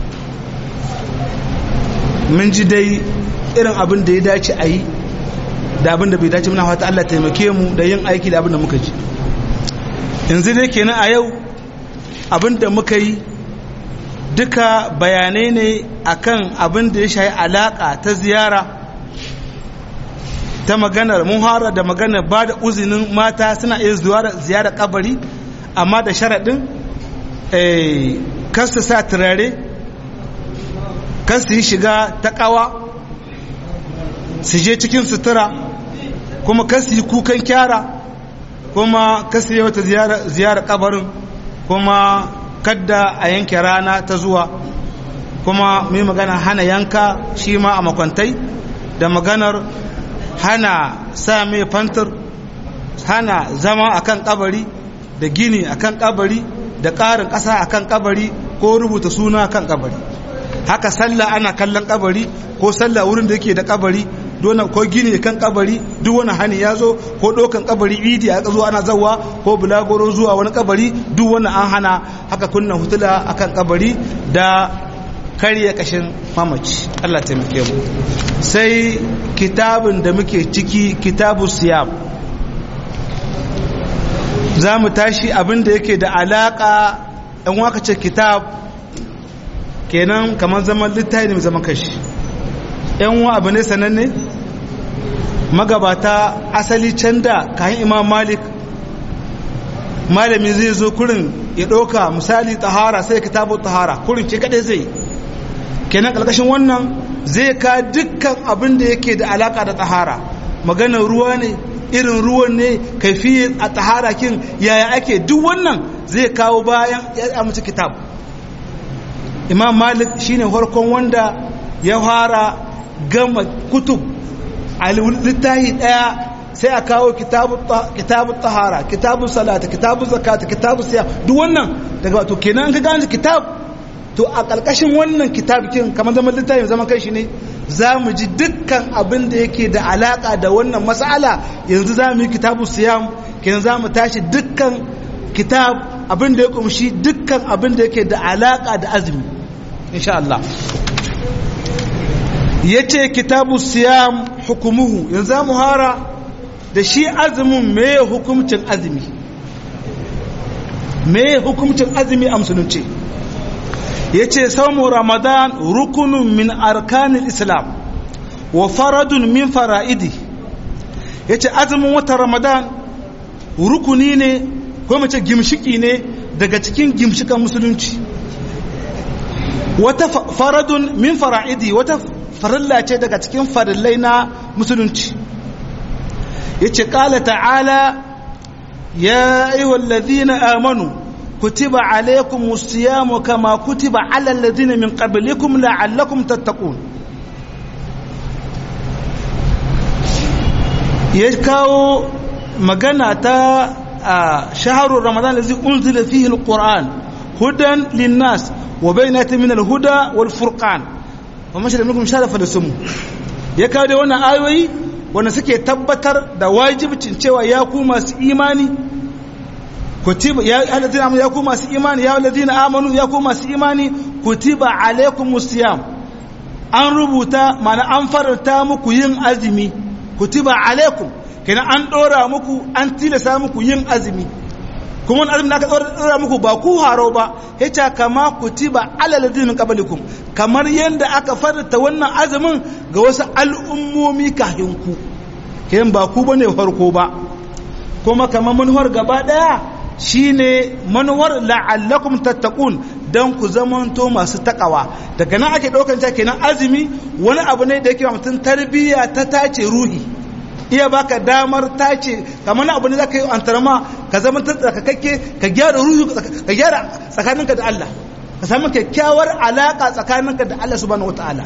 mun ji dai irin abin da ya dace a yi da abin da bai dace muna fata Allah taimake mu da yin aiki da abin da muka ji yanzu dai kenan a yau abin da muka yi duka bayanai ne akan abin da ya shayi alaka ta ziyara ta maganar muhara da maganar ba da uzinin mata suna iya ziyara kabari amma da sharaɗin kasta sa turare kasta yi shiga ta ƙawa su je cikin sutura kuma kasta yi kukan kyara kuma kasta yi wata ziyara kabarin kuma kadda a yanke rana ta zuwa kuma mai magana hana yanka shi ma a makwantai da maganar hana sa mai fantar hana zama akan kabari da gini akan kabari da ƙarin ƙasa akan kabari ko rubuta suna akan kabari haka sallah ana kallon kabari ko sallah wurin da yake da kabari dona ko gini kan kabari duk wani hani ya zo ko ɗaukan kabari idi a zo ana zawa ko bulagoro zuwa wani kabari duk wani an hana haka kunna hutula akan kabari da karya kashin mamaci Allah taimake mu sai kitabin da muke ciki kitabu siyam za mu tashi abin da yake da alaka ɗan waka ce kitab kenan kamar zaman littafi ne zaman kashi yan wa abu ne sananne magabata asali can da kayan imam malik malami zai zo kurin ya ɗauka misali tahara sai kitabu tahara kurin ce kaɗai zai kenan ƙarƙashin wannan zai ka dukkan abin da yake da alaka da tahara maganar ruwa ne irin ruwan ne kaifi a tahara kin yaya ake duk wannan zai kawo bayan ya amince kitab imam malik shine farkon wanda ya fara gama kutub a littahi daya sai a kawo kitabu tahara kitabu salata kitabu zakata kitabu siya duk wannan daga wato kenan ka gane kitab to a ƙarƙashin wannan kitabikin kamar zaman littafin zaman kai shi ne za mu ji dukkan abin da yake da alaƙa da wannan mas'ala yanzu za mu yi kitabu siyam kenan za mu tashi dukkan kitab abin da ya kumshi dukkan abin da yake da alaƙa da azumi insha Allah ya ce kitabu siyam hukumuhu yanzu za mu hara da shi azumin me hukumcin azumi me hukumcin azumi a musulunci ya ce saumu ramadan rukunun min arkanin islam wa faradun min fara'idi ya ce azumin watan ramadan rukuni ne ko mace gimshiki ne daga cikin gimshikan musulunci wata faradun min fara'idi wata farilla ce daga cikin farillai na musulunci ya ce ƙala ta'ala ya yi wallazi na amanu كتب عليكم الصيام كما كتب على الذين من قبلكم لعلكم تتقون يكاو مغنى تا شهر رمضان الذي أنزل فيه القرآن هدى للناس وبينات من الهدى والفرقان وما شهد منكم شهد فلسمه يكاو دي وانا آيوي وانا سكي تبتر دا واجب تنشيوا ياكو ماس إيماني kutiba ya alladhina amanu ya ku masu imani ya alladhina amanu ya ku masu imani kutiba alaikumus siyam an rubuta mana an faranta muku yin azumi kutiba alaikum kenan an dora muku an tilasa muku yin azumi kuma wani azumi da aka dora muku ba ku haro ba yace kama kutiba alal ladina qablikum kamar yanda aka faranta wannan azumin ga wasu al'ummomi kafin ku kenan ba ku bane farko ba kuma kamar manuwar gaba daya shine manuwar la'allakum tattaqun dan ku zamanto masu takawa daga nan ake daukan ta kenan azumi wani abu ne da yake mutum tarbiyya ta tace ruhi iya baka damar tace kamar abu ne zaka yi antarma ka zama tsarkakakke ka gyara ruhi ka gyara tsakaninka da Allah ka samu kyakkyawar alaka tsakaninka da Allah subhanahu wataala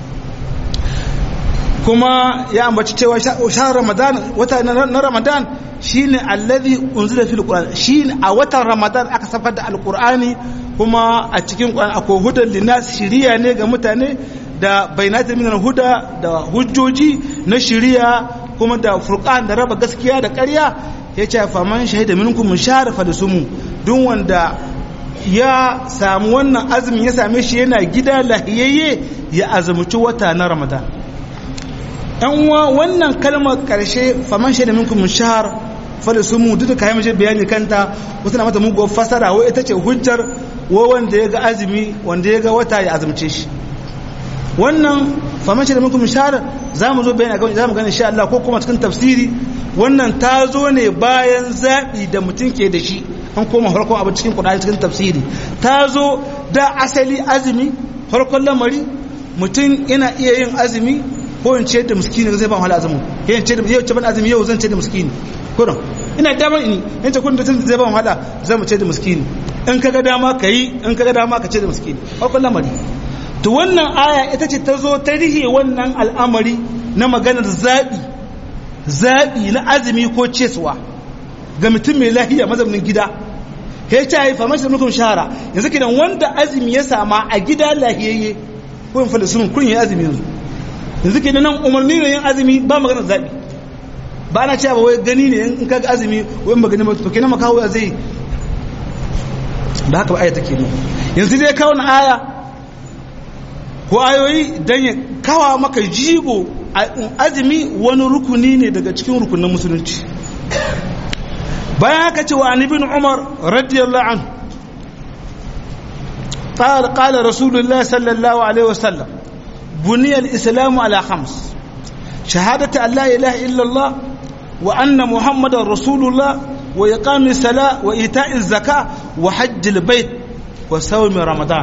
kuma ya ambaci cewa shahar ramadan wata na ramadan shine allazi unzila fil qur'an shine a watan ramadan aka safar da alqur'ani kuma a cikin qur'an akwai hudan linnas shiriya ne ga mutane da bainatul minal huda da hujjoji na shiriya kuma da furqan da raba gaskiya da ƙarya yace faman shahida minkum shahara falisumu duk wanda ya samu wannan azumin ya same shi yana gida lahiyayye ya azumci wata na ramadan yan uwa wannan kalmar karshe faman shaida minkum shahar fali sumu duk da kayan mace bayani kanta wasu na mata muguwar fasara wai ita ce hujjar wa wanda ya ga azumi wanda ya ga wata ya azumce shi wannan faman shaida minkum shahar za mu zo bayani za mu gani insha Allah ko kuma cikin tafsiri wannan ta zo ne bayan zaɓi da mutum ke da shi an koma farkon abu cikin kudari cikin tafsiri ta zo da asali azumi farkon lamari mutum yana iya yin azumi ko in ce da miskini zai ba wahala azumin yayin ce da yau ce ban azumi yau zan ce da miskini kurin ina damar ini in ce kudin da zai ba wahala zan mu ce da miskini in kaga dama ka yi in kaga dama ka ce da miskini farkon lamari to wannan aya ita ce ta zo ta rihe wannan al'amari na maganar zaɓi zaɓi na azumi ko cesuwa ga mutum mai lahiya mazaunin gida ya ce haifa mashi da nukun shahara yanzu kidan wanda azumi ya sama a gida lahiyayye ko in falisun kun yi azumi yanzu yanzu kidan nan umarni ne yin azumi ba maganar zaɓi ba na cewa wai gani ne in kaga azumi wai ba gani ba to kenan makawo ya zai ba haka ba aya take ne yanzu dai kawo na aya ko ayoyi dan ya kawa maka jigo azumi wani rukuni ne daga cikin rukunin musulunci bayan haka cewa an ibn umar radiyallahu anhu قال قال رسول الله صلى الله عليه وسلم بني الإسلام على خمس شهادة أن لا إله إلا الله وأن محمد رسول الله وإقام الصلاة وإيتاء الزكاة وحج البيت وصوم رمضان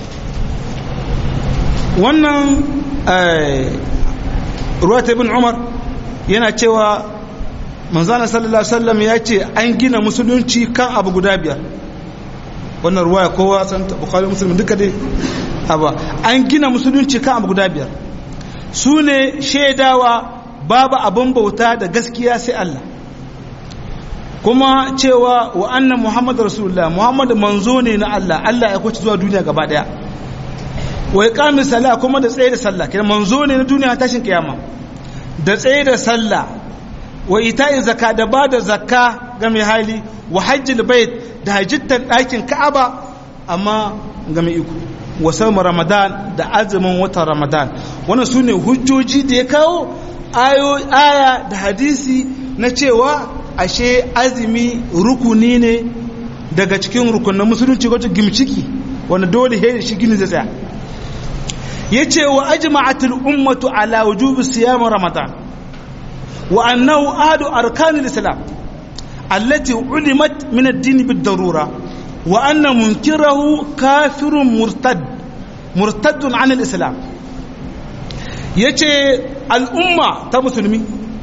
wannan ruwat ibn umar yana cewa manzana sallallahu alaihi wasallam ya ce an gina musulunci kan abu guda biyar wannan ruwaya kowa san bukhari muslim duka dai aba an gina musulunci kan abu guda biyar su ne shaidawa babu abin bauta da gaskiya sai Allah kuma cewa wa annan muhammad rasulullah muhammad manzo ne na Allah Allah ya kwaci zuwa duniya gaba daya wa iqamis sala kuma da tsaye da sallah kenan manzo ne na duniya tashin kiyama da tsaye da sallah wa ita'i zakka da ba da zakka ga mai hali wa hajjil bait da hajjittan ɗakin ka'aba amma ga mai iko wa sawm ramadan da azumin watan ramadan wannan sune hujjoji da ya kawo ayo aya da hadisi na cewa ashe azumi rukuni ne daga cikin rukunin musulunci wato gimciki wanda dole he shi gini zai tsaya yace wa ajma'atul ummatu ala wujubi siyam ramadan wa annahu ahadu arkanil islam allati ulimat min ad-din bid-darura wa anna munkirahu kafirun murtad murtadun 'an al-islam yace al'umma ta musulmi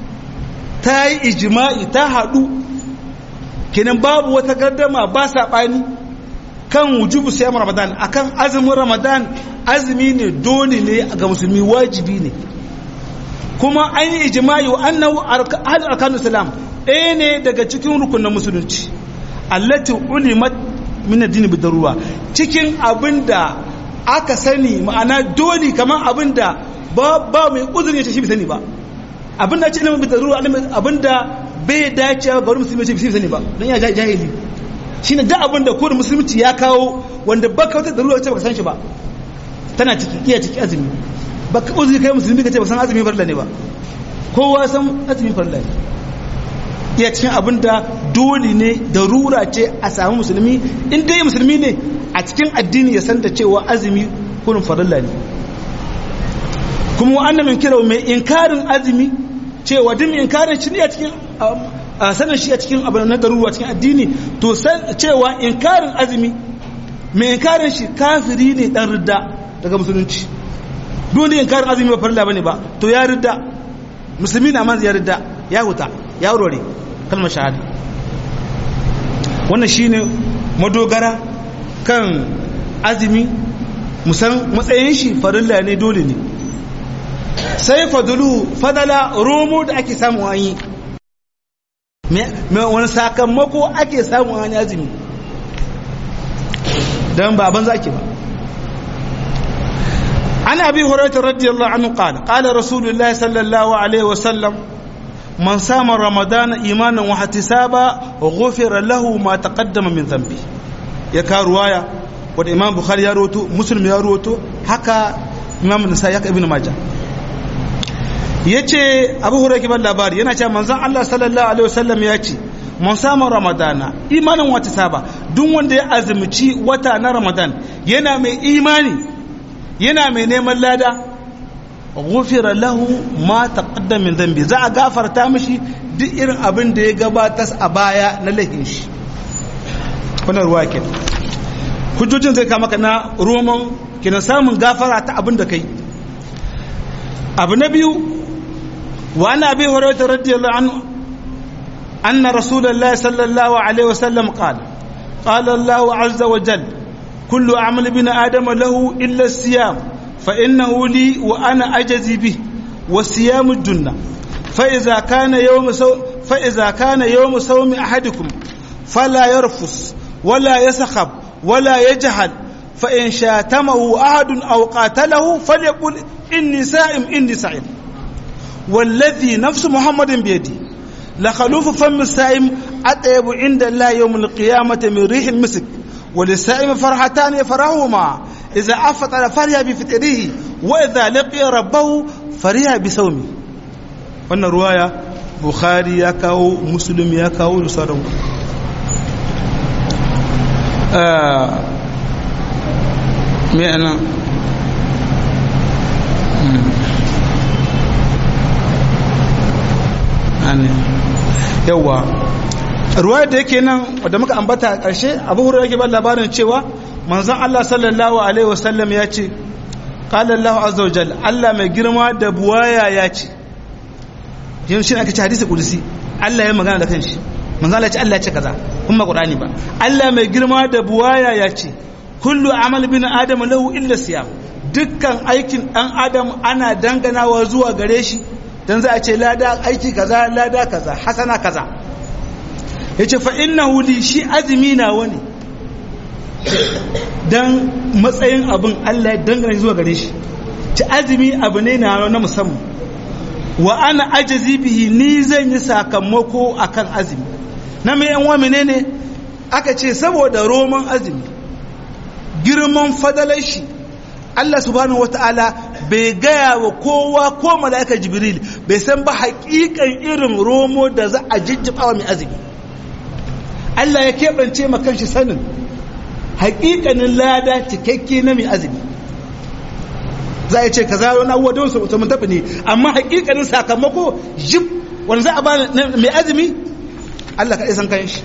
ta yi ijma'i ta hadu kenan babu wata gardama ba saɓani kan wujubu siyam ramadan akan azumin ramadan azumi ne dole ne ga musulmi wajibi ne kuma an yi ijma'i wa annahu ahad arkanul islam ɗaya ne daga cikin rukunin musulunci allati ulimat min ad-din bidarura cikin abinda aka sani ma'ana dole kamar abinda ba ba mai uzuri ya ce shi bai sani ba abinda ce ilimin bidarura abinda bai dace ga wani musulmi ce bai sani ba don ya jahili shine duk abinda ko musulunci ya kawo wanda baka wata darura ce baka san shi ba tana ciki iya ciki azumi baka uzuri kai musulmi ka ce baka san azumi farla ne ba kowa san azumi farla ne iya cikin abin da dole ne darura ce a samu musulmi in dai musulmi ne a cikin addini ya san da cewa azumi kurin farilla ne kuma wa'annan min kira mai inkarin azumi cewa duk mai inkarin shi ne a cikin sanin shi a cikin abin na darura cikin addini to san cewa inkarin azumi mai inkarin shi kafiri ne dan ridda daga musulunci duk wanda inkarin azumi ba farilla bane ba to ya ridda musulmi na man ya ridda ya huta ya rore kalmar shahada wannan shine madogara kan azumi musan matsayin shi farilla ne dole ne sai fadulu fadala romo da ake samu an yi wani sakamako ake samu an yi azumi don baban zaki ba an abi hurairah radiyallahu anhu qala qala rasulullahi sallallahu alaihi wasallam man sama ramadana imanan wa ihtisaba ghufira lahu ma taqaddama min dhanbi ya ka ruwaya wanda imam bukhari ya rawato muslim ya rawato haka imam nasai haka ibnu majah yace abu hurairah kiban labari yana cewa manzon Allah sallallahu alaihi wasallam ya ce mun samu ramadana imanin wata saba duk wanda ya azumci wata na ramadan yana mai imani yana mai neman lada gufira lahu ma taqaddama min dhanbi za a gafarta mishi duk irin abin da ya gabatar a baya na laifin shi wannan ruwa ke hujjojin zai kama na roman kina samun gafara ta abin da kai abu na biyu wa ana bi hurairah radiyallahu anhu أن رسول الله صلى الله عليه وسلم قال قال الله عز وجل كل عمل بن آدم له إلا الصيام فإنه لي وأنا أجزي به والصيام الجنة فإذا كان يوم سو فإذا كان يوم صوم أحدكم فلا يرفس ولا يسخب ولا يجهل فإن شاتمه أحد أو قاتله فليقل إني سائم إني سائم والذي نفس محمد بيدي لخلوف فم السائم أطيب عند الله يوم القيامة من ريح المسك وللسائم فرحتان يفرحهما إذا أفطر فرح بفطره وإذا لقي ربه فرح بصومه wannan ruwaya bukhari ya kawo muslim ya kawo da sauran me ana yawa ruwaya da yake nan wadda muka ambata a ƙarshe abu hurra yake ban labarin cewa manzon Allah sallallahu alaihi wasallam ya ce qala Allah azza wa jalla Allah mai girma da buwaya ya ce yin shi aka ce hadisi kudusi Allah ya magana da kanshi manzon Allah ya ce Allah ya ce kaza kuma Qur'ani ba Allah mai girma da buwaya ya ce kullu amal bin adam lahu illa siyam dukkan aikin dan adam ana danganawa zuwa gare shi dan za a ce lada aiki kaza lada kaza hasana kaza yace fa innahu li shi azmi na wani dan matsayin abin Allah ya dangana zuwa gare shi ci azumi abu ne na na musamman wa ana ajazi bihi ni zan yi sakamako akan azumi na mai yan wa menene aka ce saboda roman azumi girman fadalar shi Allah subhanahu wata'ala bai gaya wa kowa ko mala'ika jibril bai san ba haƙiƙan irin romo da za a jijjiba wa mai azumi Allah ya keɓance ma kanshi sanin haƙiƙanin lada cikakke na mai azumi za a ce ka zaro na abuwa don su mun tafi ne amma haƙiƙanin sakamako jib wanda za a ba mai azumi Allah ka san kanshi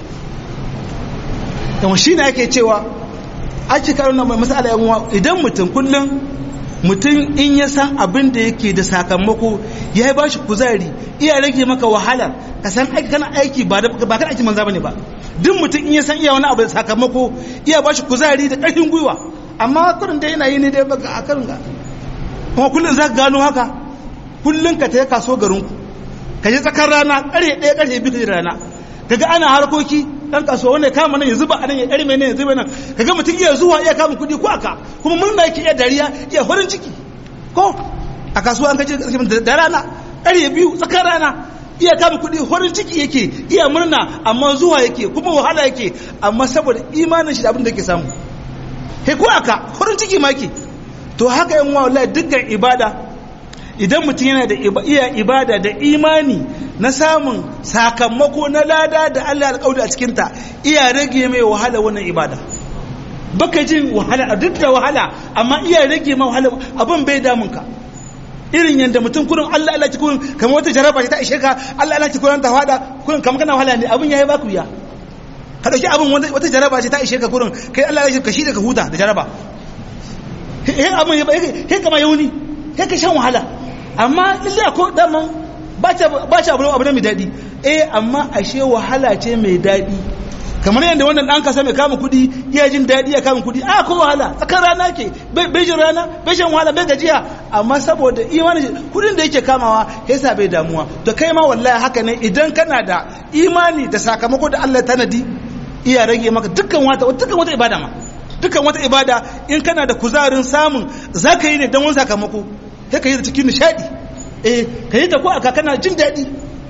yawan shi ne ake cewa ake karo na masala yan idan mutum kullum mutum in ya san abin da yake da sakamako ya yi bashi kuzari iya rage maka wahala ka san aiki kana aiki ba ba kan aiki manza bane ba duk mutum in ya san iya wani abu da sakamako iya bashi kuzari da ƙarfin gwiwa amma kurin da yana yi ne dai baka a karin ga kuma kullum za ka gano haka kullum ka ta kaso garinku ka je tsakar rana ƙarfe ɗaya ƙarfe biyu ka rana kaga ana harkoki dan kasuwa wanda kama nan ya zuba a nan ya ɗarme nan ya zuba nan kaga mutum iya zuwa iya kama kuɗi ko aka kuma murna yake iya dariya iya farin ciki ko a kasuwa an kace da rana ƙarfe biyu tsakar rana iya kama kuɗi farin ciki yake iya murna amma zuwa yake kuma wahala yake amma saboda imanin shi da abin da yake samu kai ko aka farin ciki ma yake to haka yan wallahi dukkan ibada idan mutum yana da iya ibada da imani na samun sakamako na lada da Allah alƙawari a cikinta iya rage mai wahala wannan ibada baka jin wahala a duk da wahala amma iya rage mai wahala abin bai damun ka irin yadda mutum kurin Allah Allah kurin kamar wata jaraba ta ishe ka Allah Allah kurin ta fada kurin kamar kana wahala ne abin yayi baku ya ka dauki abin wata jaraba ce ta ishe ka kurin kai Allah ya ka shi da ka huta da jaraba he abin he kama yauni he ka shan wahala amma lalle ko daman ba ci abu abu mai daɗi eh amma ashe wahala ce mai daɗi kamar yadda wannan ɗan kasa mai kama kuɗi iya jin daɗi ya kama kuɗi a ko wahala tsakar rana ke bai jin rana bai shan wahala bai gajiya amma saboda imanin kuɗin da yake kamawa yasa bai damuwa to kai ma wallahi haka ne idan kana da imani da sakamako da Allah tanadi iya rage maka dukkan wata dukkan wata ibada ma dukkan wata ibada in kana da kuzarin samun zaka yi ne don wani sakamako sai ka yi da cikin nishaɗi eh ka yi ta ko aka kana jin daɗi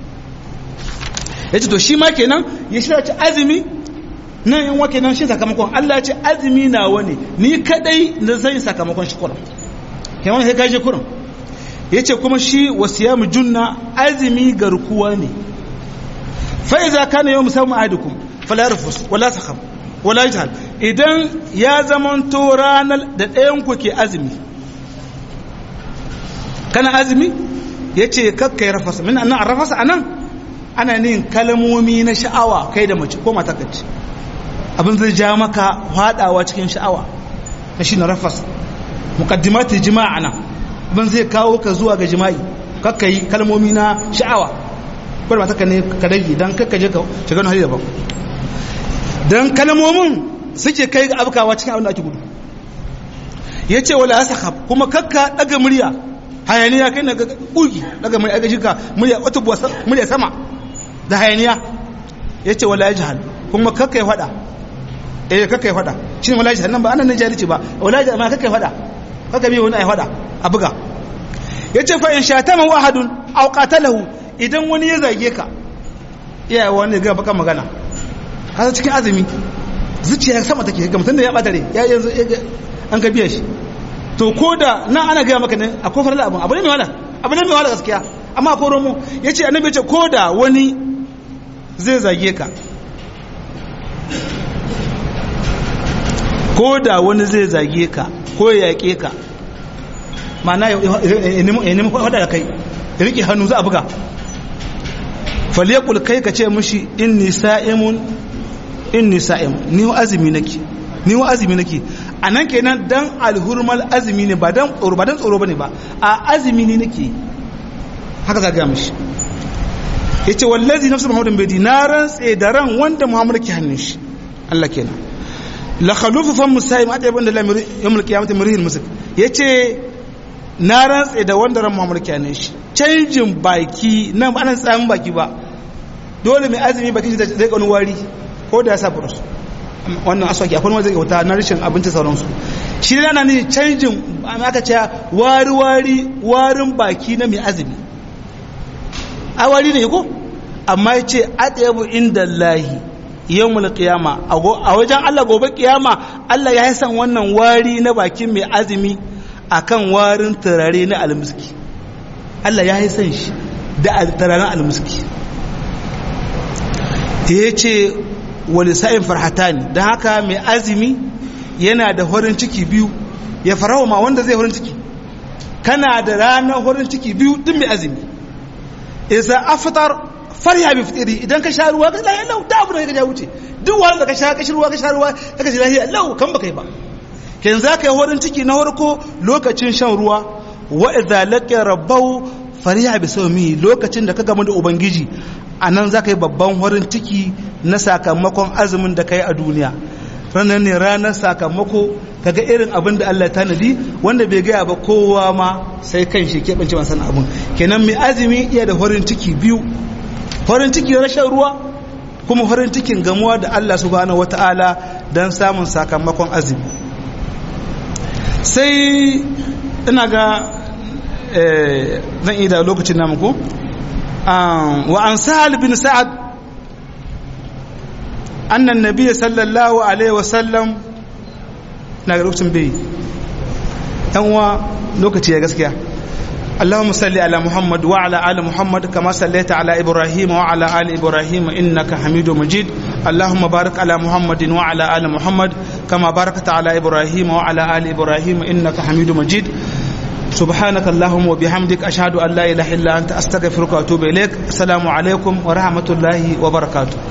yace to shi ma kenan ya shirya ci azumi nan yan wake nan shi sakamakon Allah ya ce azumi na wani ni kadai da zai sakamakon shi kurum kai wani sai kai shi kurum yace kuma shi wasiyamu junna azumi garkuwa ne fa iza kana yawm sawm ahadukum fala yarfus wala takham wala yajhal idan ya zamanto ranar da ɗayan ku ke azumi kana azumi yace kakkai rafasa min annan rafasa anan ana nin kalmomi na sha'awa kai da mace ko mata kace abin zai ja maka hadawa cikin sha'awa na shi na rafas muqaddimati jima'a nan abin zai kawo ka zuwa ga jima'i kakka yi kalmomi na sha'awa bar mata ka ne ka dage dan kakka je ka shiga hali daban dan kalmomin suke kai ga abkawa cikin abin da ake gudu yace wala asakab kuma kakka daga murya hayaniya kai na kugi daga murya ga jika murya wata murya sama da hayaniya yace wala yajhal kuma kakka ya fada eh kaka ya fada shi ne wala jahannam ba anan ne jahilci ba wala jahannam ma kaka ya fada kaka bi wani ai fada a buga yace fa in shatama ahadun aw qatalahu idan wani ya zage ka iya wani ga baka magana haka cikin azumi zuciya sama take ga mutum da ya bata rai ya yanzu an ka biya shi to ko da nan ana gaya maka ne akwai farla abin abu ne mai wala abu ne mai wala gaskiya amma akwai romo yace annabi yace ko da wani zai zage ka ko da wani zai zage ka ko ya yaƙe ka mana ya nemi faɗa da kai ya riƙe hannu za a buga falekul kai ka ce mushi inni sa'imun inni sa'imun ni azumi nake ni azumi nake a nan kenan dan alhurmal azumi ne ba dan tsoro ba dan tsoro bane ba a azumi ne nake haka za ga mushi yace wallazi nafsu muhammadin bai na rantse da ran wanda muhammad ke hannun shi Allah kenan la khalufu fam musayim ade banda la yawmul qiyamati murihil musik yace na rantse da wanda ran muhammad ke hannun shi canjin baki nan ba nan tsamin baki ba dole mai azumi baki da zai kanu wari ko da ya sa burus wannan aswaki akwai wanda zai wuta na rashin abinci sauransu shi ne ana ne canjin aka ce wari wari warin baki na mai azumi a wari ne ko amma ya ce adayabu inda lahi yawmul qiyama a wajen Allah gobe kiyama Allah ya san wannan wari na bakin mai azumi akan warin turare na almiski Allah ya san shi da turaren almiski ya ce wali sa'in farhatani don haka mai azumi yana da horin ciki biyu ya farawa ma wanda zai horin ciki kana da ranar horin ciki biyu din mai azumi isa afitar farya bi fitiri idan ka sha ruwa ka lahiya lau da abu da ka ja wuce duk wani da ka sha kashi ruwa ka sha ruwa ka ka ji lahiya lau kan baka yi ba ken za ka yi horin ciki na farko lokacin shan ruwa wa idza laqiya rabbahu fariya bi sawmi lokacin da ka gamu da ubangiji anan za ka yi babban horin ciki na sakamakon azumin da ka yi a duniya ranar ne ranar sakamako kaga irin abin da Allah tanadi wanda bai gaya ba kowa ma sai kan shi keɓance masan abin kenan mai azumi iya da horin ciki biyu horin ciki rashin ruwa kuma horin cikin gamuwa da Allah subhanahu wata'ala don samun sakamakon azumi sai ina ga zan iya da lokacin namu ko wa an sahal bin sa'ad annan nabiya sallallahu alaihi wasallam na ga lokacin bai yan uwa lokaci ya gaskiya اللهم صل على محمد وعلى ال محمد كما صليت على ابراهيم وعلى ال ابراهيم انك حميد مجيد اللهم بارك على محمد وعلى ال محمد كما باركت على ابراهيم وعلى ال ابراهيم انك حميد مجيد سبحانك اللهم وبحمدك اشهد ان لا اله الا انت استغفرك واتوب اليك السلام عليكم ورحمه الله وبركاته